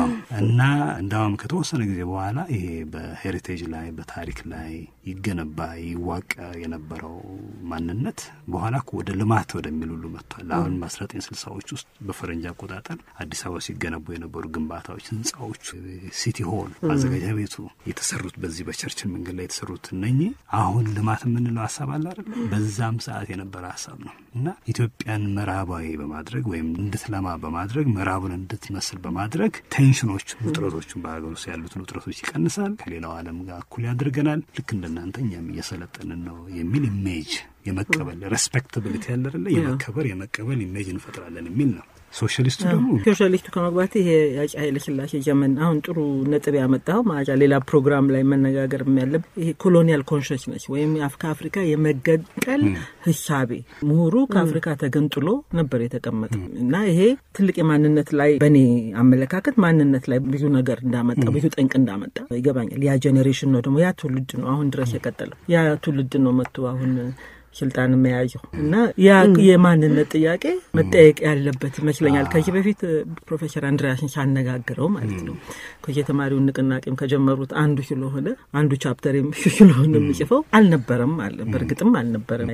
እና እንዳውም ከተወሰነ ጊዜ በኋላ ይሄ በሄሪቴጅ ላይ በታሪክ ላይ ይገነባ ይዋቀር የነበረው ማንነት በኋላ ወደ ልማት ወደሚል ሁሉ መጥቷል። አሁን በአስራ ዘጠኝ ስልሳዎች ውስጥ በፈረንጅ አቆጣጠር አዲስ አበባ ሲገነቡ የነበሩ ግንባታዎች፣ ህንፃዎች፣ ሲቲ ሆል ማዘጋጃ ቤቱ የተሰሩት በዚህ በቸርችል መንገድ ላይ የተሰሩት እነኚህ አሁን ልማት የምንለው ሀሳብ አለ አይደለም። በዛም ሰዓት የነበረ ሀሳብ ነው እና ኢትዮጵያን ምዕራባዊ በማድረግ ወይም እንድትለማ በማድረግ ምዕራቡን እንድትመስል በማድረግ ቴንሽኖች፣ ውጥረቶችን በሀገር ውስጥ ያሉትን ውጥረቶች ይቀንሳል፣ ከሌላው ዓለም ጋር እኩል ያደርገናል። ልክ እንደናንተ እኛም እየሰለጠንን ነው የሚል ኢሜጅ የመቀበል ሬስፔክታብሊቲ ያለ አይደለ የመከበር የመቀበል ኢሜጅ እንፈጥራለን የሚል ነው። ሶሻሊስቱ ደግሞ ሶሻሊስቱ ከመግባት ይሄ የአፄ ኃይለ ሥላሴ ዘመን አሁን ጥሩ ነጥብ ያመጣው ማጫ ሌላ ፕሮግራም ላይ መነጋገር ያለብ ይሄ ኮሎኒያል ኮንሽስነስ ወይም ከአፍሪካ የመገንጠል ህሳቤ ምሁሩ ከአፍሪካ ተገንጥሎ ነበር የተቀመጠው እና ይሄ ትልቅ የማንነት ላይ በእኔ አመለካከት ማንነት ላይ ብዙ ነገር እንዳመጣ ብዙ ጠንቅ እንዳመጣ ይገባኛል። ያ ጄኔሬሽን ነው ደግሞ ያ ትውልድ ነው አሁን ድረስ የቀጠለው ያ ትውልድ ነው መጥቶ አሁን ስልጣን መያዘው እና ያ የማንነት ጥያቄ መጠየቅ ያለበት ይመስለኛል። ከዚህ በፊት ፕሮፌሰር አንድሪያስን ሳነጋግረው ማለት ነው የተማሪውን ንቅናቄም ከጀመሩት አንዱ ስለሆነ አንዱ ቻፕተር ስለሆነ የሚጽፈው አልነበረም አለ። በእርግጥም አልነበረም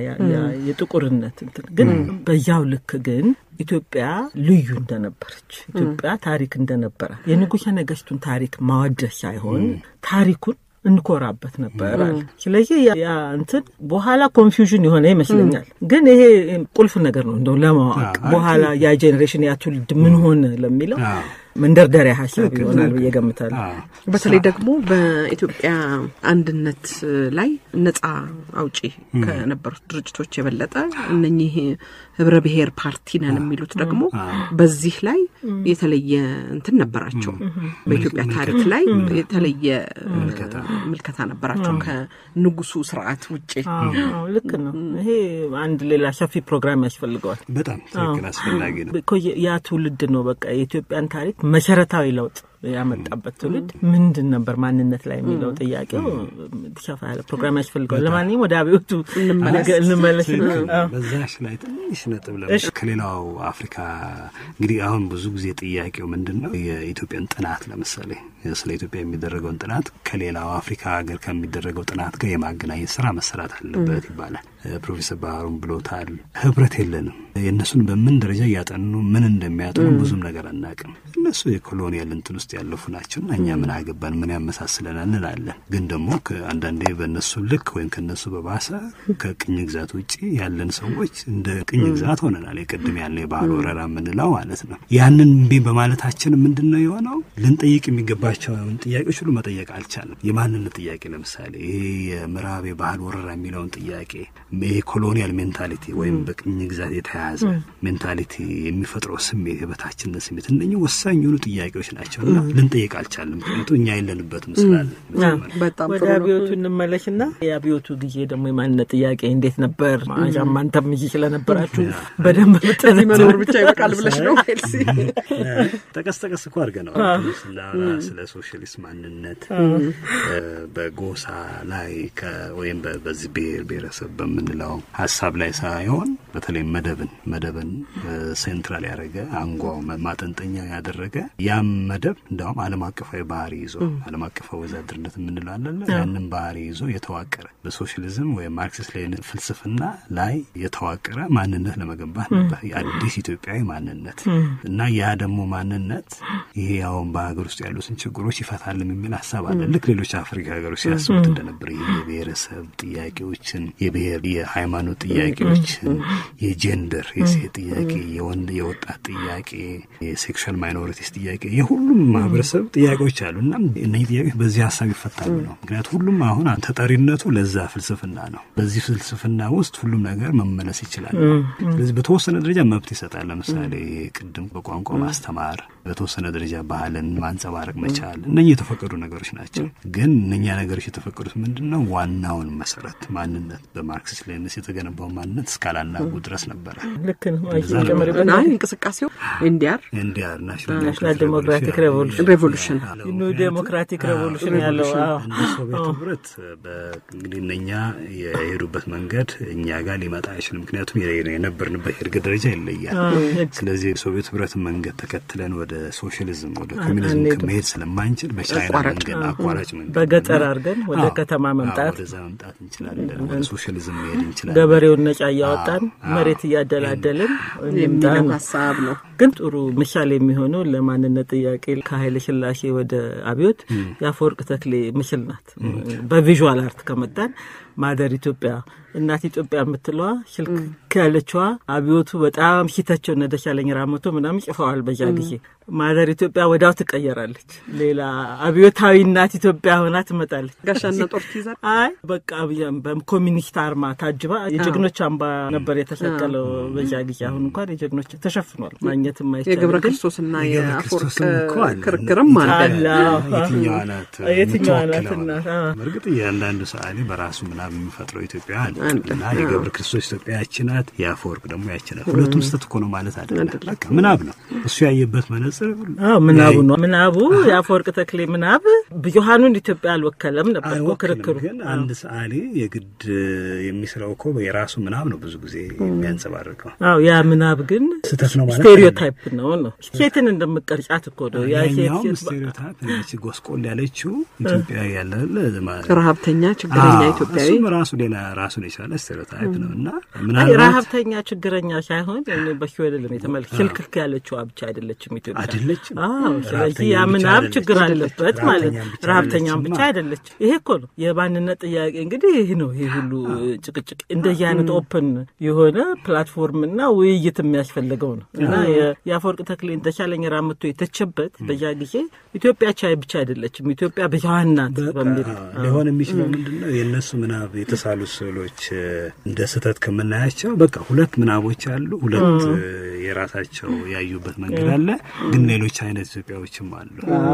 የጥቁርነት እንትን ግን በዛው ልክ ግን ኢትዮጵያ ልዩ እንደነበረች ኢትዮጵያ ታሪክ እንደነበረ የንጉሠ ነገሥቱን ታሪክ ማወደስ ሳይሆን ታሪኩን እንኮራበት ነበር አለ። ስለዚህ ያ እንትን በኋላ ኮንፊውዥን የሆነ ይመስለኛል። ግን ይሄ ቁልፍ ነገር ነው እንደው ለማወቅ በኋላ ያ ጄኔሬሽን ያ ትውልድ ምን ሆነ ለሚለው መንደርደሪያ ሀሳብ ይሆናል ብዬ ገምታለሁ። በተለይ ደግሞ በኢትዮጵያ አንድነት ላይ ነጻ አውጪ ከነበሩት ድርጅቶች የበለጠ እነኚህ ህብረ ብሔር ፓርቲ ነን የሚሉት ደግሞ በዚህ ላይ የተለየ እንትን ነበራቸው። በኢትዮጵያ ታሪክ ላይ የተለየ ምልከታ ነበራቸው ከንጉሱ ስርዓት ውጭ። ልክ ነው። ይሄ አንድ ሌላ ሰፊ ፕሮግራም ያስፈልገዋል። በጣም ትክክል፣ አስፈላጊ ነው። ያ ትውልድ ነው በቃ የኢትዮጵያን ታሪክ መሰረታዊ ለውጥ ያመጣበት ትውልድ ምንድን ነበር ማንነት ላይ የሚለው ጥያቄው ሰፋ ያለ ፕሮግራም ያስፈልገዋል። ለማንኛውም ወደ አብዮቱ እንመለስ። በዛሽ ላይ ትንሽ ነጥብ ለ ከሌላው አፍሪካ እንግዲህ አሁን ብዙ ጊዜ ጥያቄው ምንድን ነው የኢትዮጵያን ጥናት ለምሳሌ ስለ ኢትዮጵያ የሚደረገውን ጥናት ከሌላው አፍሪካ ሀገር ከሚደረገው ጥናት ጋር የማገናኘት ስራ መሰራት አለበት ይባላል። ፕሮፌሰር ባህሩም ብሎታል። ህብረት የለንም። የእነሱን በምን ደረጃ እያጠኑ ምን እንደሚያጠኑ ብዙም ነገር አናውቅም። እነሱ የኮሎኒያል እንትን ውስጥ ያለፉ ናቸው እና እኛ ምን አገባን ምን ያመሳስለናል እንላለን። ግን ደግሞ አንዳንዴ በእነሱ ልክ ወይም ከእነሱ በባሰ ከቅኝ ግዛት ውጭ ያለን ሰዎች እንደ ቅኝ ግዛት ሆነናል። የቅድም ያለ የባህል ወረራ የምንለው ማለት ነው። ያንን እምቢ በማለታችን ምንድን ነው የሆነው? ልንጠይቅ የሚገባቸውን ጥያቄዎች ሁሉ መጠየቅ አልቻለም። የማንነት ጥያቄ ለምሳሌ ይሄ የምዕራብ የባህል ወረራ የሚለውን ጥያቄ ይሄ ኮሎኒያል ሜንታሊቲ ወይም በቅኝ ግዛት የተያያዘ ሜንታሊቲ የሚፈጥረው ስሜት የበታችነት ስሜት እነኚህ ወሳኝ የሆኑ ጥያቄዎች ናቸው እና ልንጠይቅ አልቻለም። ምክንያቱም እኛ የለንበትም ስላለ በጣም ወደ ጥሩ ነው። አብዮቱ እንመለሽና የአብዮቱ ጊዜ ደግሞ የማንነት ጥያቄ እንዴት ነበር? ማሻም አንተም ይዤ ስለነበራችሁ በደንብ እዚህ መኖር ብቻ ይበቃል ብለሽ ነው ኤልሲ? ጠቀስ ጠቀስ እኮ አድርገነዋል። ስናወራ ስለ ሶሻሊስት ማንነት በጎሳ ላይ ከ- ወይም በ- በዚህ ብሔር ብሔረሰብ በምንለው ሀሳብ ላይ ሳይሆን በተለይ መደብን መደብን ሴንትራል ያደረገ አንጓው ማ- ማጠንጠኛ ያደረገ ያም መደብ እንዲሁም ዓለም አቀፋዊ ባህሪ ይዞ ዓለም አቀፋዊ ወዛድርነት የምንለው አለ ያንን ባህሪ ይዞ የተዋቀረ በሶሻሊዝም ወይም ማርክሲስት ሌኒን ፍልስፍና ላይ የተዋቀረ ማንነት ለመገንባት ነበር የአዲስ ኢትዮጵያዊ ማንነት እና ያ ደግሞ ማንነት ይሄ አሁን በሀገር ውስጥ ያሉትን ችግሮች ይፈታል የሚል ሀሳብ አለ። ልክ ሌሎች አፍሪካ ሀገሮች ሲያስቡት እንደነበር ይሄ የብሔረሰብ ጥያቄዎችን፣ የብሔር የሃይማኖት ጥያቄዎችን፣ የጀንደር የሴት ጥያቄ፣ የወንድ የወጣት ጥያቄ፣ የሴክሹዋል ማይኖሪቲስ ጥያቄ የሁሉም ማህበረሰብ ጥያቄዎች አሉ እና እነዚህ ጥያቄዎች በዚህ ሀሳብ ይፈታሉ ነው። ምክንያቱም ሁሉም አሁን ተጠሪነቱ ለዛ ፍልስፍና ነው። በዚህ ፍልስፍና ውስጥ ሁሉም ነገር መመለስ ይችላል። ስለዚህ በተወሰነ ደረጃ መብት ይሰጣል። ለምሳሌ ቅድም በቋንቋ ማስተማር፣ በተወሰነ ደረጃ ባህልን ማንጸባረቅ መቻል፣ እነኚህ የተፈቀዱ ነገሮች ናቸው። ግን እነኛ ነገሮች የተፈቀዱት ምንድን ነው? ዋናውን መሰረት ማንነት በማርክሲስት ሌኒንስ የተገነባው ማንነት እስካላናጉ ድረስ ነበረ። ልክ ነው። እንደዛ ነው። ጨምሪበት አይ እንቅስቃሴው ኤንዲአር ኤንዲአር ናሽናል ዴሞክራቲክ ሬቮሉሽን ሬቮሉሽን ኒው ዴሞክራቲክ ሬቮሉሽን ያለው አዎ። እንደ ሶቪየት ህብረት በ- እንግዲህ እነኛ የሄዱበት መንገድ እኛ ጋር ሊመጣ አይችልም። ምክንያቱም የ- የነበርንበት የእድገት ደረጃ ይለያል። ስለዚህ የሶቪየት ህብረት መንገድ ተከትለን ወደ ሶሻሊዝም ወደ ኮሚኒዝም አንሄድም። መሄድ ስለማንችል በቻይና አቋራጭ፣ መንገድ አቋራጭ መንገድ በገጠር እና- አድርገን ወደ አዎ፣ ከተማ አዎ፣ መምጣት ወደዛ መምጣት እንችላለን። ወደ ሶሻሊዝም መሄድ እንችላለን። ገበሬውን ነጻ እያወጣን አዎ፣ መሬት አዎ። እያደላደልን እንምጣ የሚለው ነው። ሀሳብ ነው። ግን ጥሩ ምሳሌ የሚሆነው ለማንነት ጥያቄ ከኃይለ ሥላሴ ወደ አብዮት የአፈወርቅ ተክሌ ምስል ናት። በቪዥዋል አርት ከመጣን ማደር ኢትዮጵያ እናት ኢትዮጵያ የምትለዋ ሽልክ ያለችዋ አብዮቱ በጣም ሂተቸው እነ ደሳለኝ ራመቶ ምናምን ጽፈዋል። በዛ ጊዜ ማደር ኢትዮጵያ ወዲያው ትቀየራለች። ሌላ አብዮታዊ እናት ኢትዮጵያ ሆና ትመጣለች። ጋሻና ጦር ትይዛል። አይ በቃ ብያም በኮሚኒስት አርማ ታጅባ የጀግኖች አምባ ነበር የተሰቀለው በዛ ጊዜ። አሁን እንኳን የጀግኖች ተሸፍኗል፣ ማግኘትም አይቻልም። የገብረ ግን ክርስቶስና የገብረ የአፈወርቅ ክርስቶስም እኮ አለ። ክርክርም አለ። አለ። የትኛዋ ናት የትኛዋ ናት የምትወክለው? እናት? አዎ። በእርግጥ እያንዳንዱ ሰዓሊ በራሱ ምናብ የሚፈጥረው ኢትዮጵያ አለ አለ። እና የገብረ ክርስቶስ ኢትዮጵያ ያቺ ናት፣ የአፈወርቅ ደግሞ ያቺ ናት። ሁለቱም ስህተት እኮ ነው ማለት አይደለም። በቃ ምናብ ነው እሱ ያየበት መነጽር አዎ ምናቡ ነው ምናቡ የአፈወርቅ ተክሌ ምናብ ብዙሀኑን ኢትዮጵያ አልወከለም ነበር እኮ አይወክልም። ክርክሩ። ግን አንድ ሰዓሊ የግድ የሚስለው እኮ የራሱ ምናብ ነው ብዙ ጊዜ የሚያንጸባርቀው። አዎ ያ ምናብ ግን ስህተት ነው ማለት ስቴሪዮታይፕ ነው ነው ሴትን እንደምቀርጫት እኮ ነው ያ ሴት ያኛውም ሴት ስቴሪዮታይፕ ነች። ጎስቆል ያለችው ኢትዮጵያ ያለ ረሀብተኛ ችግረኛ ኢትዮጵያዊ እሱም ራሱ ሌላ ራሱን የቻለ ስቴሪዮታይፕ ነው እና አይ ምናልባት ረሀብተኛ ችግረኛ ሳይሆን እኔ በሺ አይደለም የተመልክ ሽልክክ ያለችዋ ብቻ አይደለችም ኢትዮጵያ አይደለችም። አዎ ስለዚህ ረሀብተኛም ያ ብቻ ምናብ አይደለችም። ችግር አለበት ማለት ረሀብተኛም ብቻ ረሀብተኛም ብቻ አይደለችም። አይደለች ይሄ እኮ ነው የማንነት ጥያቄ እንግዲህ ይህ ነው ይህ ሁሉ ጭቅጭቅ እንደዚህ አይነት ኦፕን የሆነ ፕላትፎርምና ውይይት የሚያስፈልገው ነው እና የ- የአፈወርቅ ተክሌን ተሻለኝ ራምቶ የተቸበት በዛ ጊዜ ኢትዮጵያ ቻይ ብቻ አይደለችም ኢትዮጵያ ብዙሀን ናት በሚል አዎ፣ ሊሆን የሚችለው ምንድን ነው? የእነሱ ምናብ የተሳሉ ስዕሎች እ፣ እንደ ስህተት ከምናያቸው በቃ ሁለት ምናቦች አሉ። ሁለት እ፣ የራሳቸው ያዩበት መንገድ አለ። ግን ሌሎች አይነት ኢትዮጵያዎችም አሉ።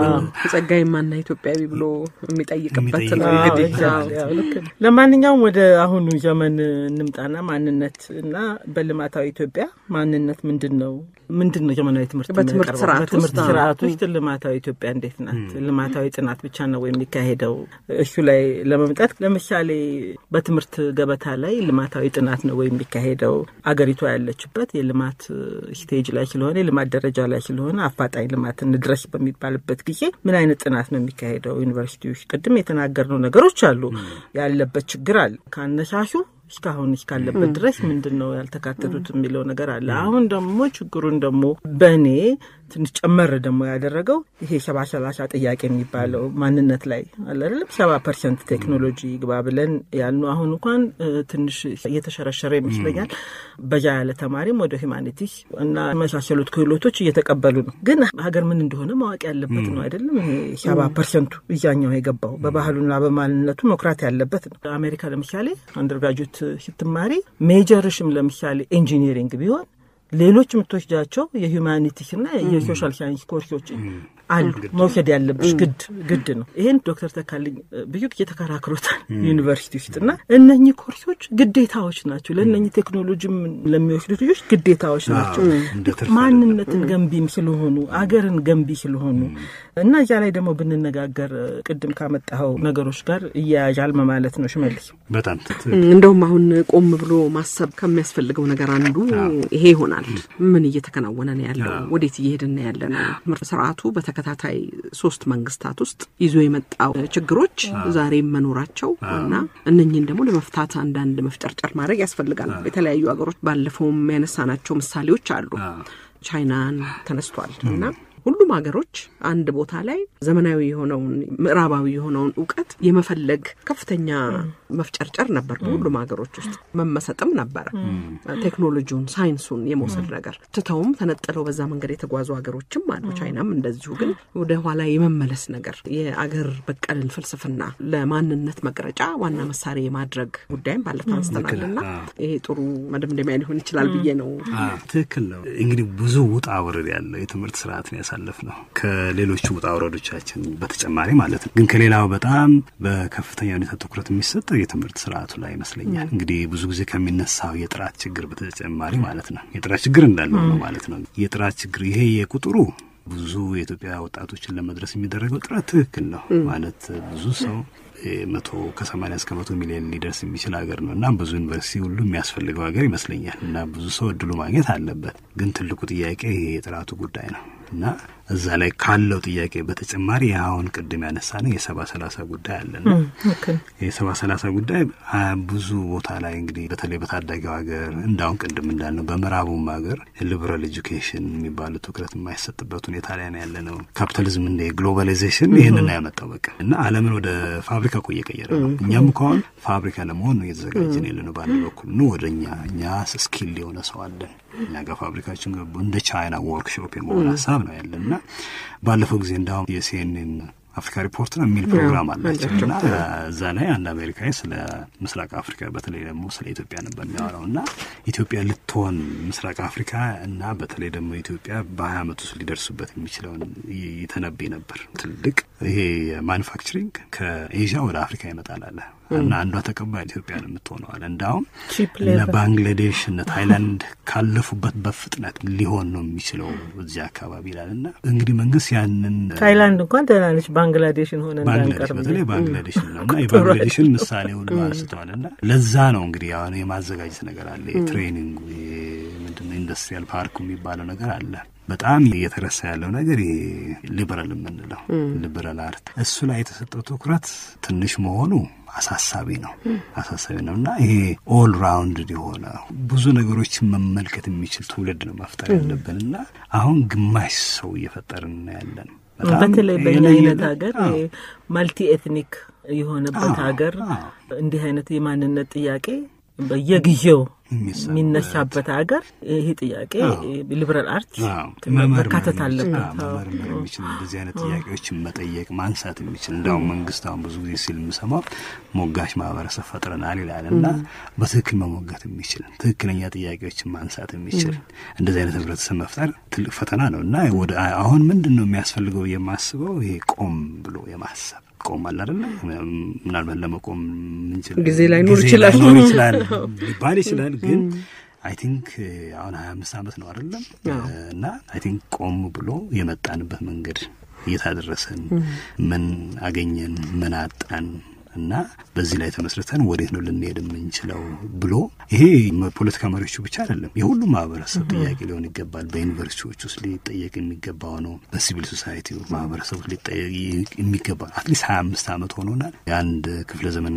ጸጋዬ ማና ኢትዮጵያዊ ብሎ የሚጠይቅበት ነው የሚጠይቅ- አዎ፣ እንግዲህ exactly፣ አዎ፣ ልክ ነው። ለማንኛውም ወደ አሁኑ ዘመን እንምጣና ማንነት እና በልማታዊ ኢትዮጵያ ማንነት ምንድን ነው ምንድን ነው ዘመናዊ ትምህርት በትምህርት የሚያቀርበው? ስርዓት በትምህርት ውስጥ፣ ስርዓት ውስጥ ልማታዊ ኢትዮጵያ እንዴት ናት? ልማታዊ ጥናት ብቻ ነው የሚካሄደው? እሱ ላይ ለመምጣት ለምሳሌ በትምህርት ገበታ ላይ ልማታዊ ጥናት ነው ወይ የሚካሄደው? አገሪቷ ያለችበት የልማት ስቴጅ ላይ ስለሆነ የልማት ደረጃ ላይ ስለሆነ አፋጣኝ ልማት እንድረስ በሚባልበት ጊዜ ምን አይነት ጥናት ነው የሚካሄደው? ዩኒቨርሲቲ ውስጥ ቅድም የተናገርነው ነገሮች አሉ። ያለበት ችግር አለ ከአነሳሱ እስካሁን እስካለበት ድረስ ምንድን ነው ያልተካተቱት የሚለው ነገር አለ። አሁን ደግሞ ችግሩን ደግሞ በእኔ ትንሽ ጨመር ደግሞ ያደረገው ይሄ ሰባ ሰላሳ ጥያቄ የሚባለው ማንነት ላይ አለ አይደለም። ሰባ ፐርሰንት ቴክኖሎጂ ግባ ብለን ያልነው አሁን እንኳን እ፣ ትንሽ እየተሸረሸረ ይመስለኛል። በዛ ያለ ተማሪም ወደ ሂማኒቲስ እና የመሳሰሉት ክህሎቶች እየተቀበሉ ነው። ግን ሀገር ምን እንደሆነ ማወቅ ያለበት ነው አይደለም። ይሄ ሰባ ፐርሰንቱ እያኛው የገባው በባህሉና በማንነቱ መኩራት ያለበት ነው። አሜሪካ ለምሳሌ አንደርጋጁት ስትማሪ ሜጀርሽም ለምሳሌ ኢንጂኒሪንግ ቢሆን ሌሎች የምትወስዳቸው የሂውማኒቲስና የሶሻል ሳይንስ ኮርሶች አሉ መውሰድ ያለብሽ ግድ ግድ ነው። ይህን ዶክተር ተካልኝ ብዙ ጊዜ ተከራክሮታል ዩኒቨርሲቲ ውስጥ እና እነኚህ ኮርሶች ግዴታዎች ናቸው። ለእነኚህ ቴክኖሎጂም ለሚወስዱት ልጆች ግዴታዎች ናቸው። እንደ ትርፍ ማንነትን ገንቢም ስለሆኑ አገርን ገንቢ ስለሆኑ እና እዚያ ላይ ደግሞ ብንነጋገር ቅድም ካመጣኸው ነገሮች ጋር እያያዣል ማለት ነው ሽመልስ። በጣም እንደውም አሁን ቆም ብሎ ማሰብ ከሚያስፈልገው ነገር አንዱ ይሄ ይሆናል። ምን እየተከናወነ ነው ያለው? ወዴት እየሄድን ነው ያለ ነው? ትምህርት ስርዓቱ በተከታታይ ሶስት መንግስታት ውስጥ ይዞ የመጣው ችግሮች ዛሬም መኖራቸው እና እነኝህን ደግሞ ለመፍታት አንዳንድ መፍጨርጨር ማድረግ ያስፈልጋል። የተለያዩ ሀገሮች ባለፈውም ያነሳናቸው ምሳሌዎች አሉ። ቻይናን ተነስቷል እና ሁሉም ሀገሮች አንድ ቦታ ላይ ዘመናዊ የሆነውን ምዕራባዊ የሆነውን እውቀት የመፈለግ ከፍተኛ መፍጨርጨር ነበር። በሁሉም ሀገሮች ውስጥ መመሰጥም ነበረ። ቴክኖሎጂውን፣ ሳይንሱን የመውሰድ ነገር ትተውም ተነጥለው በዛ መንገድ የተጓዙ ሀገሮችም አሉ። ቻይናም እንደዚሁ። ግን ወደ ኋላ የመመለስ ነገር የአገር በቀልን ፍልስፍና ለማንነት መቅረጫ ዋና መሳሪያ የማድረግ ጉዳይም ባለፈው አንስተናልና ይሄ ጥሩ መደምደሚያ ሊሆን ይችላል ብዬ ነው። ትክክል ነው። እንግዲህ ብዙ ውጣ ውረድ ያለው የትምህርት ስርዓትን ያሳለፍ ነው ከሌሎቹ ውጣ ውረዶቻችን በተጨማሪ ማለት ነው። ግን ከሌላው በጣም በከፍተኛ ሁኔታ ትኩረት የሚሰጠው የትምህርት ስርዓቱ ላይ ይመስለኛል። እንግዲህ ብዙ ጊዜ ከሚነሳው የጥራት ችግር በተጨማሪ ማለት ነው የጥራት ችግር እንዳለው ነው ማለት ነው። የጥራት ችግር ይሄ የቁጥሩ ብዙ የኢትዮጵያ ወጣቶችን ለመድረስ የሚደረገው ጥረት ትክክል ነው ማለት ብዙ ሰው መቶ ከሰማኒያ እስከ መቶ ሚሊዮን ሊደርስ የሚችል ሀገር ነው እና ብዙ ዩኒቨርሲቲ ሁሉ የሚያስፈልገው ሀገር ይመስለኛል እና ብዙ ሰው እድሉ ማግኘት አለበት። ግን ትልቁ ጥያቄ ይሄ የጥራቱ ጉዳይ ነው እና እዛ ላይ ካለው ጥያቄ በተጨማሪ አሁን ቅድም ያነሳ ነው የሰባ ሰላሳ ጉዳይ አለና የሰባ ሰላሳ ጉዳይ ብዙ ቦታ ላይ እንግዲህ በተለይ በታዳጊው ሀገር እንዳሁን ቅድም እንዳልነው በምዕራቡም ሀገር ሊበራል ኤጁኬሽን የሚባሉ ትኩረት የማይሰጥበት ሁኔታ ላይ ነው ያለ ነው። ካፒታሊዝም እንደ ግሎባላይዜሽን ይህንን ያመጣው በቃ እና ዓለምን ወደ ፋብሪካ እኮ እየቀየረ ነው። እኛም እኮ አሁን ፋብሪካ ለመሆን ነው እየተዘጋጀን ያለ ነው። በአንድ በኩል ኑ ወደ እኛ እኛ ስኪል የሆነ ሰው አለን እኛ ጋር ፋብሪካችን ገቡ እንደ ቻይና ወርክሾፕ የመሆን ሀሳብ ነው ያለን እና ባለፈው ጊዜ እንዳሁም የሲኤንኤን አፍሪካ ሪፖርት ነው የሚል ፕሮግራም አላቸው እና እዛ ላይ አንድ አሜሪካዊ ስለ ምስራቅ አፍሪካ በተለይ ደግሞ ስለ ኢትዮጵያ ነበር የሚያወራው እና ኢትዮጵያ ልትሆን ምስራቅ አፍሪካ እና በተለይ ደግሞ ኢትዮጵያ በሀያ ዓመት ውስጥ ሊደርሱበት የሚችለውን ይተነብይ ነበር። ትልቅ ይሄ ማኑፋክቸሪንግ ከኤዥያ ወደ አፍሪካ ይመጣል አለ እና አንዷ ተቀባይ ኢትዮጵያ ነው የምትሆነው አለ። እንዳውም እነ ባንግላዴሽ እነ ታይላንድ ካለፉበት በፍጥነት ሊሆን ነው የሚችለው እዚህ አካባቢ ይላል እና እንግዲህ መንግስት ያንን ታይላንድ እንኳን ደህና ነች፣ ባንግላዴሽን ሆነ ባንግላዴሽ በተለይ ባንግላዴሽን ነው እና የባንግላዴሽን ምሳሌ ሁሉ አንስተዋል እና ለዛ ነው እንግዲህ አሁን የማዘጋጀት ነገር አለ የትሬኒንጉ ምንድነው ኢንዱስትሪያል ፓርኩ የሚባለው ነገር አለ። በጣም እየተረሳ ያለው ነገር ይሄ ሊበራል የምንለው ሊበራል አርት እሱ ላይ የተሰጠው ትኩረት ትንሽ መሆኑ አሳሳቢ ነው አሳሳቢ ነው እና ይሄ ኦል ራውንድ የሆነ ብዙ ነገሮችን መመልከት የሚችል ትውልድ ነው መፍጠር ያለብን እና አሁን ግማሽ ሰው እየፈጠርን ያለን በተለይ በእኛ አይነት ሀገር ማልቲ ኤትኒክ የሆነበት ሀገር እንዲህ አይነት የማንነት ጥያቄ በየጊዜው የሚነሳበት ሀገር ይሄ ጥያቄ ሊበራል አርት መካተት አለበት። መመርመር የሚችል እንደዚህ አይነት ጥያቄዎችን መጠየቅ ማንሳት የሚችል እንዳሁም መንግስት አሁን ብዙ ጊዜ ሲል የምሰማው ሞጋች ማህበረሰብ ፈጥረናል ይላል እና በትክክል መሞገት የሚችል ትክክለኛ ጥያቄዎችን ማንሳት የሚችል እንደዚህ አይነት ህብረተሰብ መፍጠር ትልቅ ፈተና ነው እና ወደ አሁን ምንድን ነው የሚያስፈልገው የማስበው ይሄ ቆም ብሎ የማሰብ ቆማል አይደለ? ምናልባት ለመቆም ምንችል ጊዜ ላይኖር ይችላል ላይኖር ይችላል ሊባል ይችላል። ግን አይ ቲንክ አሁን ሀያ አምስት ዓመት ነው አይደለም እና አይ ቲንክ ቆም ብሎ የመጣንበት መንገድ እየታደረሰን ምን አገኘን ምን አጣን እና በዚህ ላይ ተመስርተን ወዴት ነው ልንሄድ የምንችለው ብሎ ይሄ ፖለቲካ መሪዎቹ ብቻ አይደለም፣ የሁሉም ማህበረሰብ ጥያቄ ሊሆን ይገባል። በዩኒቨርሲቲዎች ውስጥ ሊጠየቅ የሚገባው ነው። በሲቪል ሶሳይቲ ማህበረሰብ ውስጥ ሊጠየቅ የሚገባ አትሊስት ሀያ አምስት ዓመት ሆኖናል። የአንድ ክፍለ ዘመን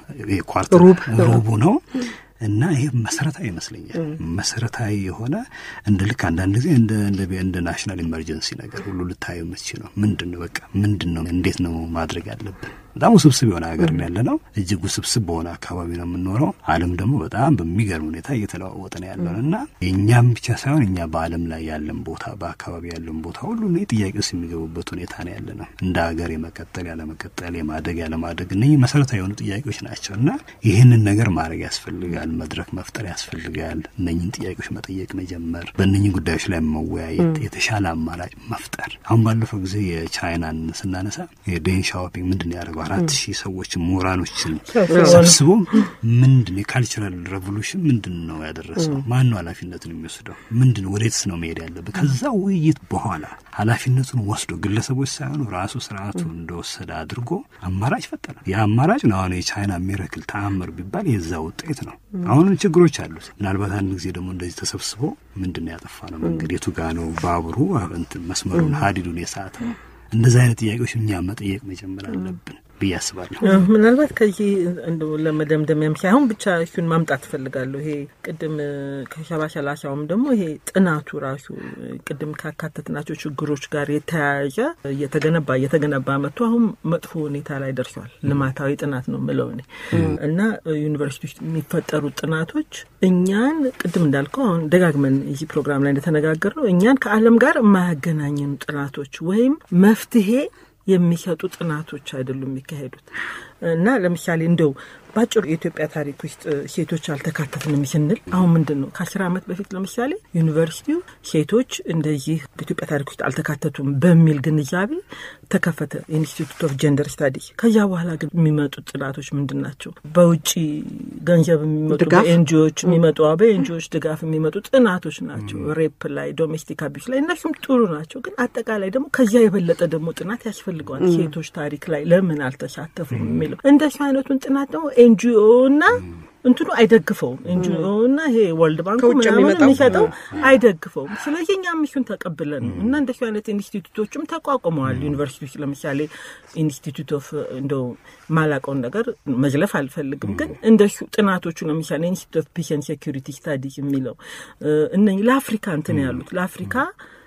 ኳርተር ሩቡ ነው እና ይሄ መሰረታዊ ይመስለኛል። መሰረታዊ የሆነ እንደ ልክ አንዳንድ ጊዜ እንደ ናሽናል ኢመርጀንሲ ነገር ሁሉ ልታየው የምትችለው ምንድን ነው? በቃ ምንድን ነው? እንዴት ነው ማድረግ ያለብን? በጣም ውስብስብ የሆነ ሀገር ያለ ነው። እጅግ ውስብስብ በሆነ አካባቢ ነው የምንኖረው። ዓለም ደግሞ በጣም በሚገርም ሁኔታ እየተለዋወጠ ነው ያለውን እና የእኛም ብቻ ሳይሆን እኛ በዓለም ላይ ያለን ቦታ በአካባቢ ያለን ቦታ ሁሉ እኔ ጥያቄ ውስጥ የሚገቡበት ሁኔታ ነው ያለ ነው። እንደ ሀገር የመቀጠል ያለመቀጠል፣ የማደግ ያለማደግ እነኚህ መሰረታዊ የሆኑ ጥያቄዎች ናቸው እና ይህንን ነገር ማድረግ ያስፈልጋል። መድረክ መፍጠር ያስፈልጋል። እነኝን ጥያቄዎች መጠየቅ መጀመር፣ በእነኝህ ጉዳዮች ላይ መወያየት፣ የተሻለ አማራጭ መፍጠር። አሁን ባለፈው ጊዜ የቻይናን ስናነሳ የዴን ሻኦፒንግ ምንድን ነው ያደረገው? አራት ሺህ ሰዎች ምሁራኖችን ሰብስቦ ምንድን የካልቸራል ሬቮሉሽን ምንድን ነው ያደረሰው? ማን ነው ኃላፊነቱን የሚወስደው? ምንድን ነው ወዴትስ ነው መሄድ ያለበት? ከዛ ውይይት በኋላ ኃላፊነቱን ወስዶ ግለሰቦች ሳይሆኑ ራሱ ስርዓቱ እንደወሰደ አድርጎ አማራጭ ፈጠረ። ያ አማራጭ ነው አሁን የቻይና ሚረክል ተአምር ቢባል የዛ ውጤት ነው። አሁንም ችግሮች አሉት። ምናልባት አንድ ጊዜ ደግሞ እንደዚህ ተሰብስቦ ምንድን ነው ያጠፋ ነው መንገድ የቱ ጋ ነው ባቡሩ እንትን መስመሩን ሀዲዱን የሰዓት ነው። እንደዚህ አይነት ጥያቄዎች እኛ መጠየቅ መጀመር አለብን ብዬ አስባለሁ። ምናልባት ከዚህ እንደው ለመደምደሚያም ሳይሆን ብቻ እሱን ማምጣት እፈልጋለሁ። ይሄ ቅድም ከሸባ ሰላሳውም ደግሞ ይሄ ጥናቱ ራሱ ቅድም ካካተትናቸው ችግሮች ጋር የተያያዘ እየተገነባ እየተገነባ መጥቶ አሁን መጥፎ ሁኔታ ላይ ደርሷል። ልማታዊ ጥናት ነው ምለው እኔ እና ዩኒቨርሲቲ ውስጥ የሚፈጠሩ ጥናቶች እኛን ቅድም እንዳልከው አሁን ደጋግመን እዚህ ፕሮግራም ላይ እንደተነጋገር ነው እኛን ከዓለም ጋር የማያገናኘኑ ጥናቶች ወይም መፍትሄ የሚሰጡ ጥናቶች አይደሉም የሚካሄዱት እና ለምሳሌ እንደው በአጭሩ የኢትዮጵያ ታሪክ ውስጥ ሴቶች አልተካተትንም ስንል አሁን ምንድን ነው ከአስር ዓመት በፊት ለምሳሌ ዩኒቨርሲቲው ሴቶች እንደዚህ በኢትዮጵያ ታሪክ ውስጥ አልተካተቱም በሚል ግንዛቤ ተከፈተ ኢንስቲቱት ኦፍ ጀንደር ስታዲስ። ከዚያ በኋላ ግን የሚመጡት ጥናቶች ምንድን ናቸው? በውጭ ገንዘብ የሚመጡ በኤንጂዎች የሚመጡ በኤንጂዎች ድጋፍ የሚመጡ ጥናቶች ናቸው። ሬፕ ላይ፣ ዶሜስቲክ አቢዩስ ላይ እነሱም ጥሩ ናቸው። ግን አጠቃላይ ደግሞ ከዚያ የበለጠ ደግሞ ጥናት ያስፈልገዋል። ሴቶች ታሪክ ላይ ለምን አልተሳተፉም የሚለው እንደሱ አይነቱን ጥናት ደግሞ ኤንጂኦ እና እንትኑ አይደግፈውም። ኤንጂኦ እና ይሄ ወርልድ ባንኩ ምናምን የሚሰጠው አይደግፈውም። ስለዚህ እኛም እሱን ተቀብለን ነው እና እንደሱ አይነት ኢንስቲቱቶችም ተቋቁመዋል ዩኒቨርሲቲ ውስጥ ለምሳሌ ኢንስቲቱት ኦፍ እንደው ማላቀውን ነገር መዝለፍ አልፈልግም፣ ግን እንደሱ ጥናቶቹ ለምሳሌ ኢንስቲቱት ኦፍ ፒስ ኤንድ ሴኩሪቲ ስታዲስ የሚለው እነ ለአፍሪካ እንትን ያሉት ለአፍሪካ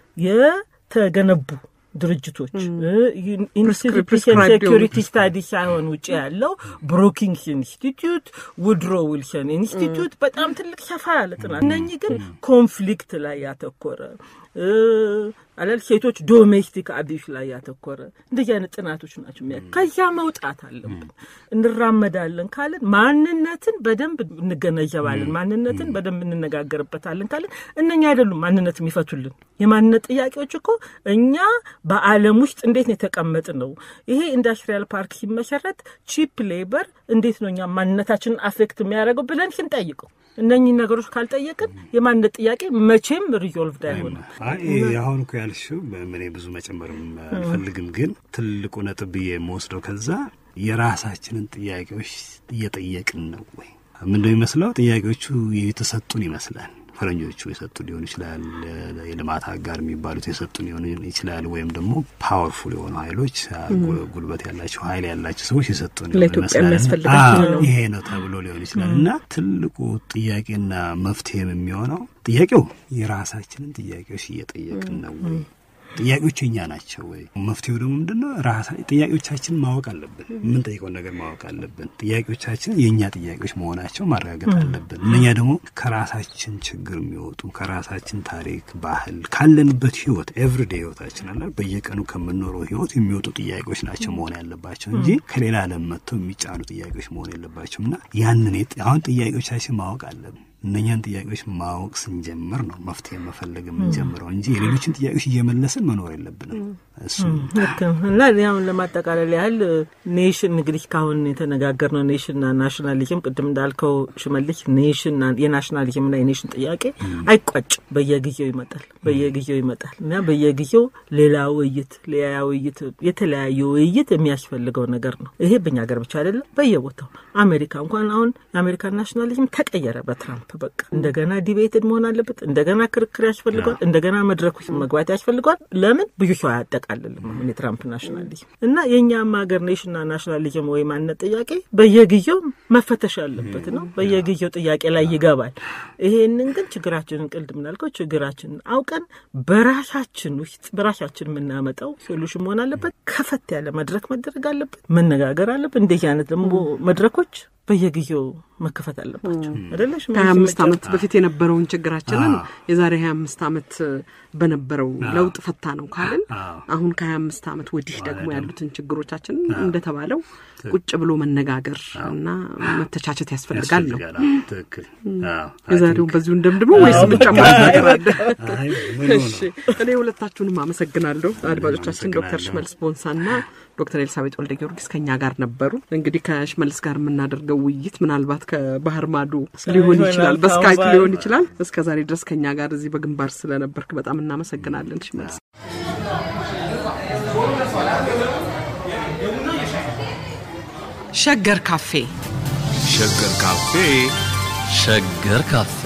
የተገነቡ ድርጅቶች ኢንስቲቱት ሴኩሪቲ ስታዲ ሳይሆን ውጭ ያለው ብሮኪንግስ ኢንስቲትዩት፣ ውድሮ ዊልሰን ኢንስቲትዩት በጣም ትልቅ ሰፋ ያለ ጥናት። እነኚህ ግን ኮንፍሊክት ላይ ያተኮረ አላል ሴቶች ዶሜስቲክ አቢዩስ ላይ ያተኮረ እንደዚህ አይነት ጥናቶች ናቸው። የሚያ ከዚያ መውጣት አለብን። እንራመዳለን ካለን ማንነትን በደንብ እንገነዘባለን፣ ማንነትን በደንብ እንነጋገርበታለን ካለን እነኛ አይደሉም ማንነት የሚፈቱልን። የማንነት ጥያቄዎች እኮ እኛ በዓለም ውስጥ እንዴት ነው የተቀመጥ ነው። ይሄ ኢንዱስትሪያል ፓርክ ሲመሰረት ቺፕ ሌበር እንዴት ነው እኛ ማንነታችንን አፌክት የሚያደርገው ብለን ስንጠይቀው እነኚህ ነገሮች ካልጠየቅን የማንነት ጥያቄ መቼም ሪዞልቭድ አይሆንም። አሁን እኮ ያልሽው እኔ ብዙ መጨመርም አልፈልግም፣ ግን ትልቁ ነጥብ ብዬ የምወስደው ከዛ የራሳችንን ጥያቄዎች እየጠየቅን ነው ወይ? ምንድነው የሚመስለው? ጥያቄዎቹ የተሰጡን ይመስላል። ፈረንጆቹ የሰጡ ሊሆን ይችላል። የልማት አጋር የሚባሉት የሰጡ ሊሆን ይችላል። ወይም ደግሞ ፓወርፉል የሆኑ ኃይሎች ጉልበት ያላቸው ኃይል ያላቸው ሰዎች የሰጡ ይሄ ነው ተብሎ ሊሆን ይችላል እና ትልቁ ጥያቄና መፍትሄም የሚሆነው ጥያቄው የራሳችንን ጥያቄዎች እየጠየቅን ነው ወይ ጥያቄዎቹ እኛ ናቸው ወይ? መፍትሄው ደግሞ ምንድን ነው? ራሳ ጥያቄዎቻችንን ማወቅ አለብን። የምንጠይቀውን ነገር ማወቅ አለብን። ጥያቄዎቻችን የእኛ ጥያቄዎች መሆናቸው ማረጋገጥ አለብን። እነኛ ደግሞ ከራሳችን ችግር የሚወጡ ከራሳችን ታሪክ፣ ባህል፣ ካለንበት ህይወት ኤቭሪዴ ህይወታችን አለ በየቀኑ ከምንኖረው ህይወት የሚወጡ ጥያቄዎች ናቸው መሆን ያለባቸው እንጂ ከሌላ ዓለም መጥተው የሚጫኑ ጥያቄዎች መሆን የለባቸውም እና ያንን አሁን ጥያቄዎቻችን ማወቅ አለብን። እነኛን ጥያቄዎች ማወቅ ስንጀምር ነው መፍትሄ መፈለግ የምንጀምረው እንጂ የሌሎችን ጥያቄዎች እየመለስን መኖር የለብንም። እሱ ልክ ነው። እና አሁን ለማጠቃለል ያህል ኔሽን እንግዲህ ካሁን የተነጋገርነው ኔሽንና ናሽናሊዝም ቅድም እንዳልከው ሽመልሽ ኔሽን የናሽናሊዝምና የኔሽን ጥያቄ አይቋጭም። በየጊዜው ይመጣል፣ በየጊዜው ይመጣል እና በየጊዜው ሌላ ውይይት፣ ሌላ ውይይት፣ የተለያዩ ውይይት የሚያስፈልገው ነገር ነው። ይሄ በኛ ሀገር ብቻ አይደለም፣ በየቦታው አሜሪካ እንኳን አሁን የአሜሪካን ናሽናሊዝም ተቀየረ በትራምፕ በቃ እንደገና ዲቤትድ መሆን አለበት። እንደገና ክርክር ያስፈልገዋል። እንደገና መድረኮች መግባት ያስፈልገዋል። ለምን ብዙ ሰው አያጠቃልልም አሁን የትራምፕ ናሽናሊዝም እና የእኛም ሀገር ኔሽንና ናሽናሊዝም ወይ ማንነት ጥያቄ በየጊዜው መፈተሽ ያለበት ነው። በየጊዜው ጥያቄ ላይ ይገባል። ይሄንን ግን ችግራችንን ቅልድ ምናልከው ችግራችንን አውቀን በራሳችን ውስጥ በራሳችን የምናመጣው ሶሉሽን መሆን አለበት። ከፈት ያለ መድረክ መደረግ አለበት። መነጋገር አለበት። እንደዚህ አይነት ደግሞ መድረኮች በየጊዜው መከፈት አለባቸው አይደለሽ? ከሀያ አምስት ዓመት በፊት የነበረውን ችግራችንን የዛሬ ሀያ አምስት ዓመት በነበረው ለውጥ ፈታ ነው ካልን አሁን ከሀያ አምስት ዓመት ወዲህ ደግሞ ያሉትን ችግሮቻችንን እንደተባለው ቁጭ ብሎ መነጋገር እና መተቻቸት ያስፈልጋል ነው። ትክክል። የዛሬውን በዚሁ እንደምድሞ ወይስ የምንጨምረው ነገር አለ? እሺ፣ እኔ ሁለታችሁንም አመሰግናለሁ። አድማጮቻችን ዶክተር ሽመልስ ቦንሳና ዶክተር ኤልሳቤጥ ወልደ ጊዮርጊስ ከኛ ጋር ነበሩ። እንግዲህ ከሽመልስ ጋር የምናደርገው ውይይት ምናልባት ከባህር ማዶ ሊሆን ይችላል፣ በስካይፕ ሊሆን ይችላል። እስከ ዛሬ ድረስ ከኛ ጋር እዚህ በግንባር ስለነበርክ በጣም እናመሰግናለን ሽመልስ። ሸገር ካፌ ሸገር ካፌ ሸገር ካፌ